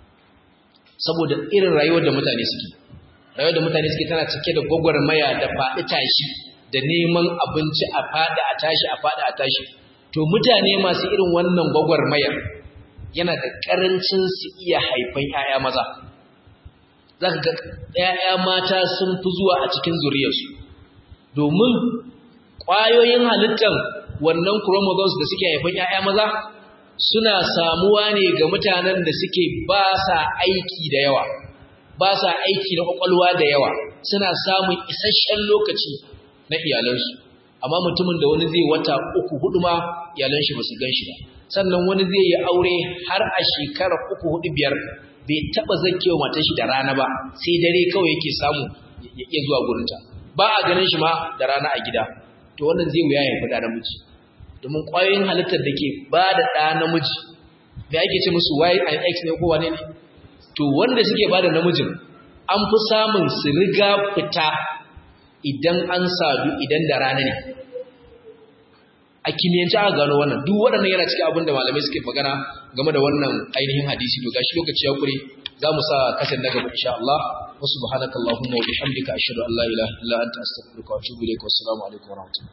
Speaker 1: saboda irin rayuwar da mutane suke rayuwar da mutane suke tana cike da gwagwarmaya da faɗi tashi da neman abinci a faɗi a tashi a faɗi a tashi to mutane masu irin wannan gwagwarmayar yana da ƙarancin su iya haifan ‘ya'ya maza za ka ga ‘ya'ya mata sun fi zuwa a cikin zuriyarsu domin ƙwayoyin halittar wannan chromosomes da suke haifan ‘ya'ya maza suna samuwa ne ga mutanen da suke ba sa aiki da yawa ba sa aiki na kwakwalwa da yawa suna samun isasshen lokaci na iyalansu amma mutumin da wani zai wata uku hudu ma iyalan shi ba su gan shi ba sannan wani zai yi aure har a shekarar uku hudu biyar bai taba zakewa matar shi da rana ba sai dare kawai yake samu ya iya zuwa gurinta ba a ganin shi ma da rana a gida to wannan zai wuya ya fi da namiji domin ƙwayoyin halittar da ke ba da ɗa namiji da ake ce musu y and x ne ko wane ne to wanda suke bada namijin an fi samun su riga fita idan an sadu idan da rana ne a kimiyyance aka gano wannan duk waɗannan yana cikin abin da malamai suke magana game da wannan ainihin hadisi to gashi lokaci ya kure za mu sa kasan na gaba insha Allah wa subhanakallahumma wa bihamdika ashhadu an la ilaha illa anta astaghfiruka wa atubu ilaik wa assalamu alaikum wa rahmatullahi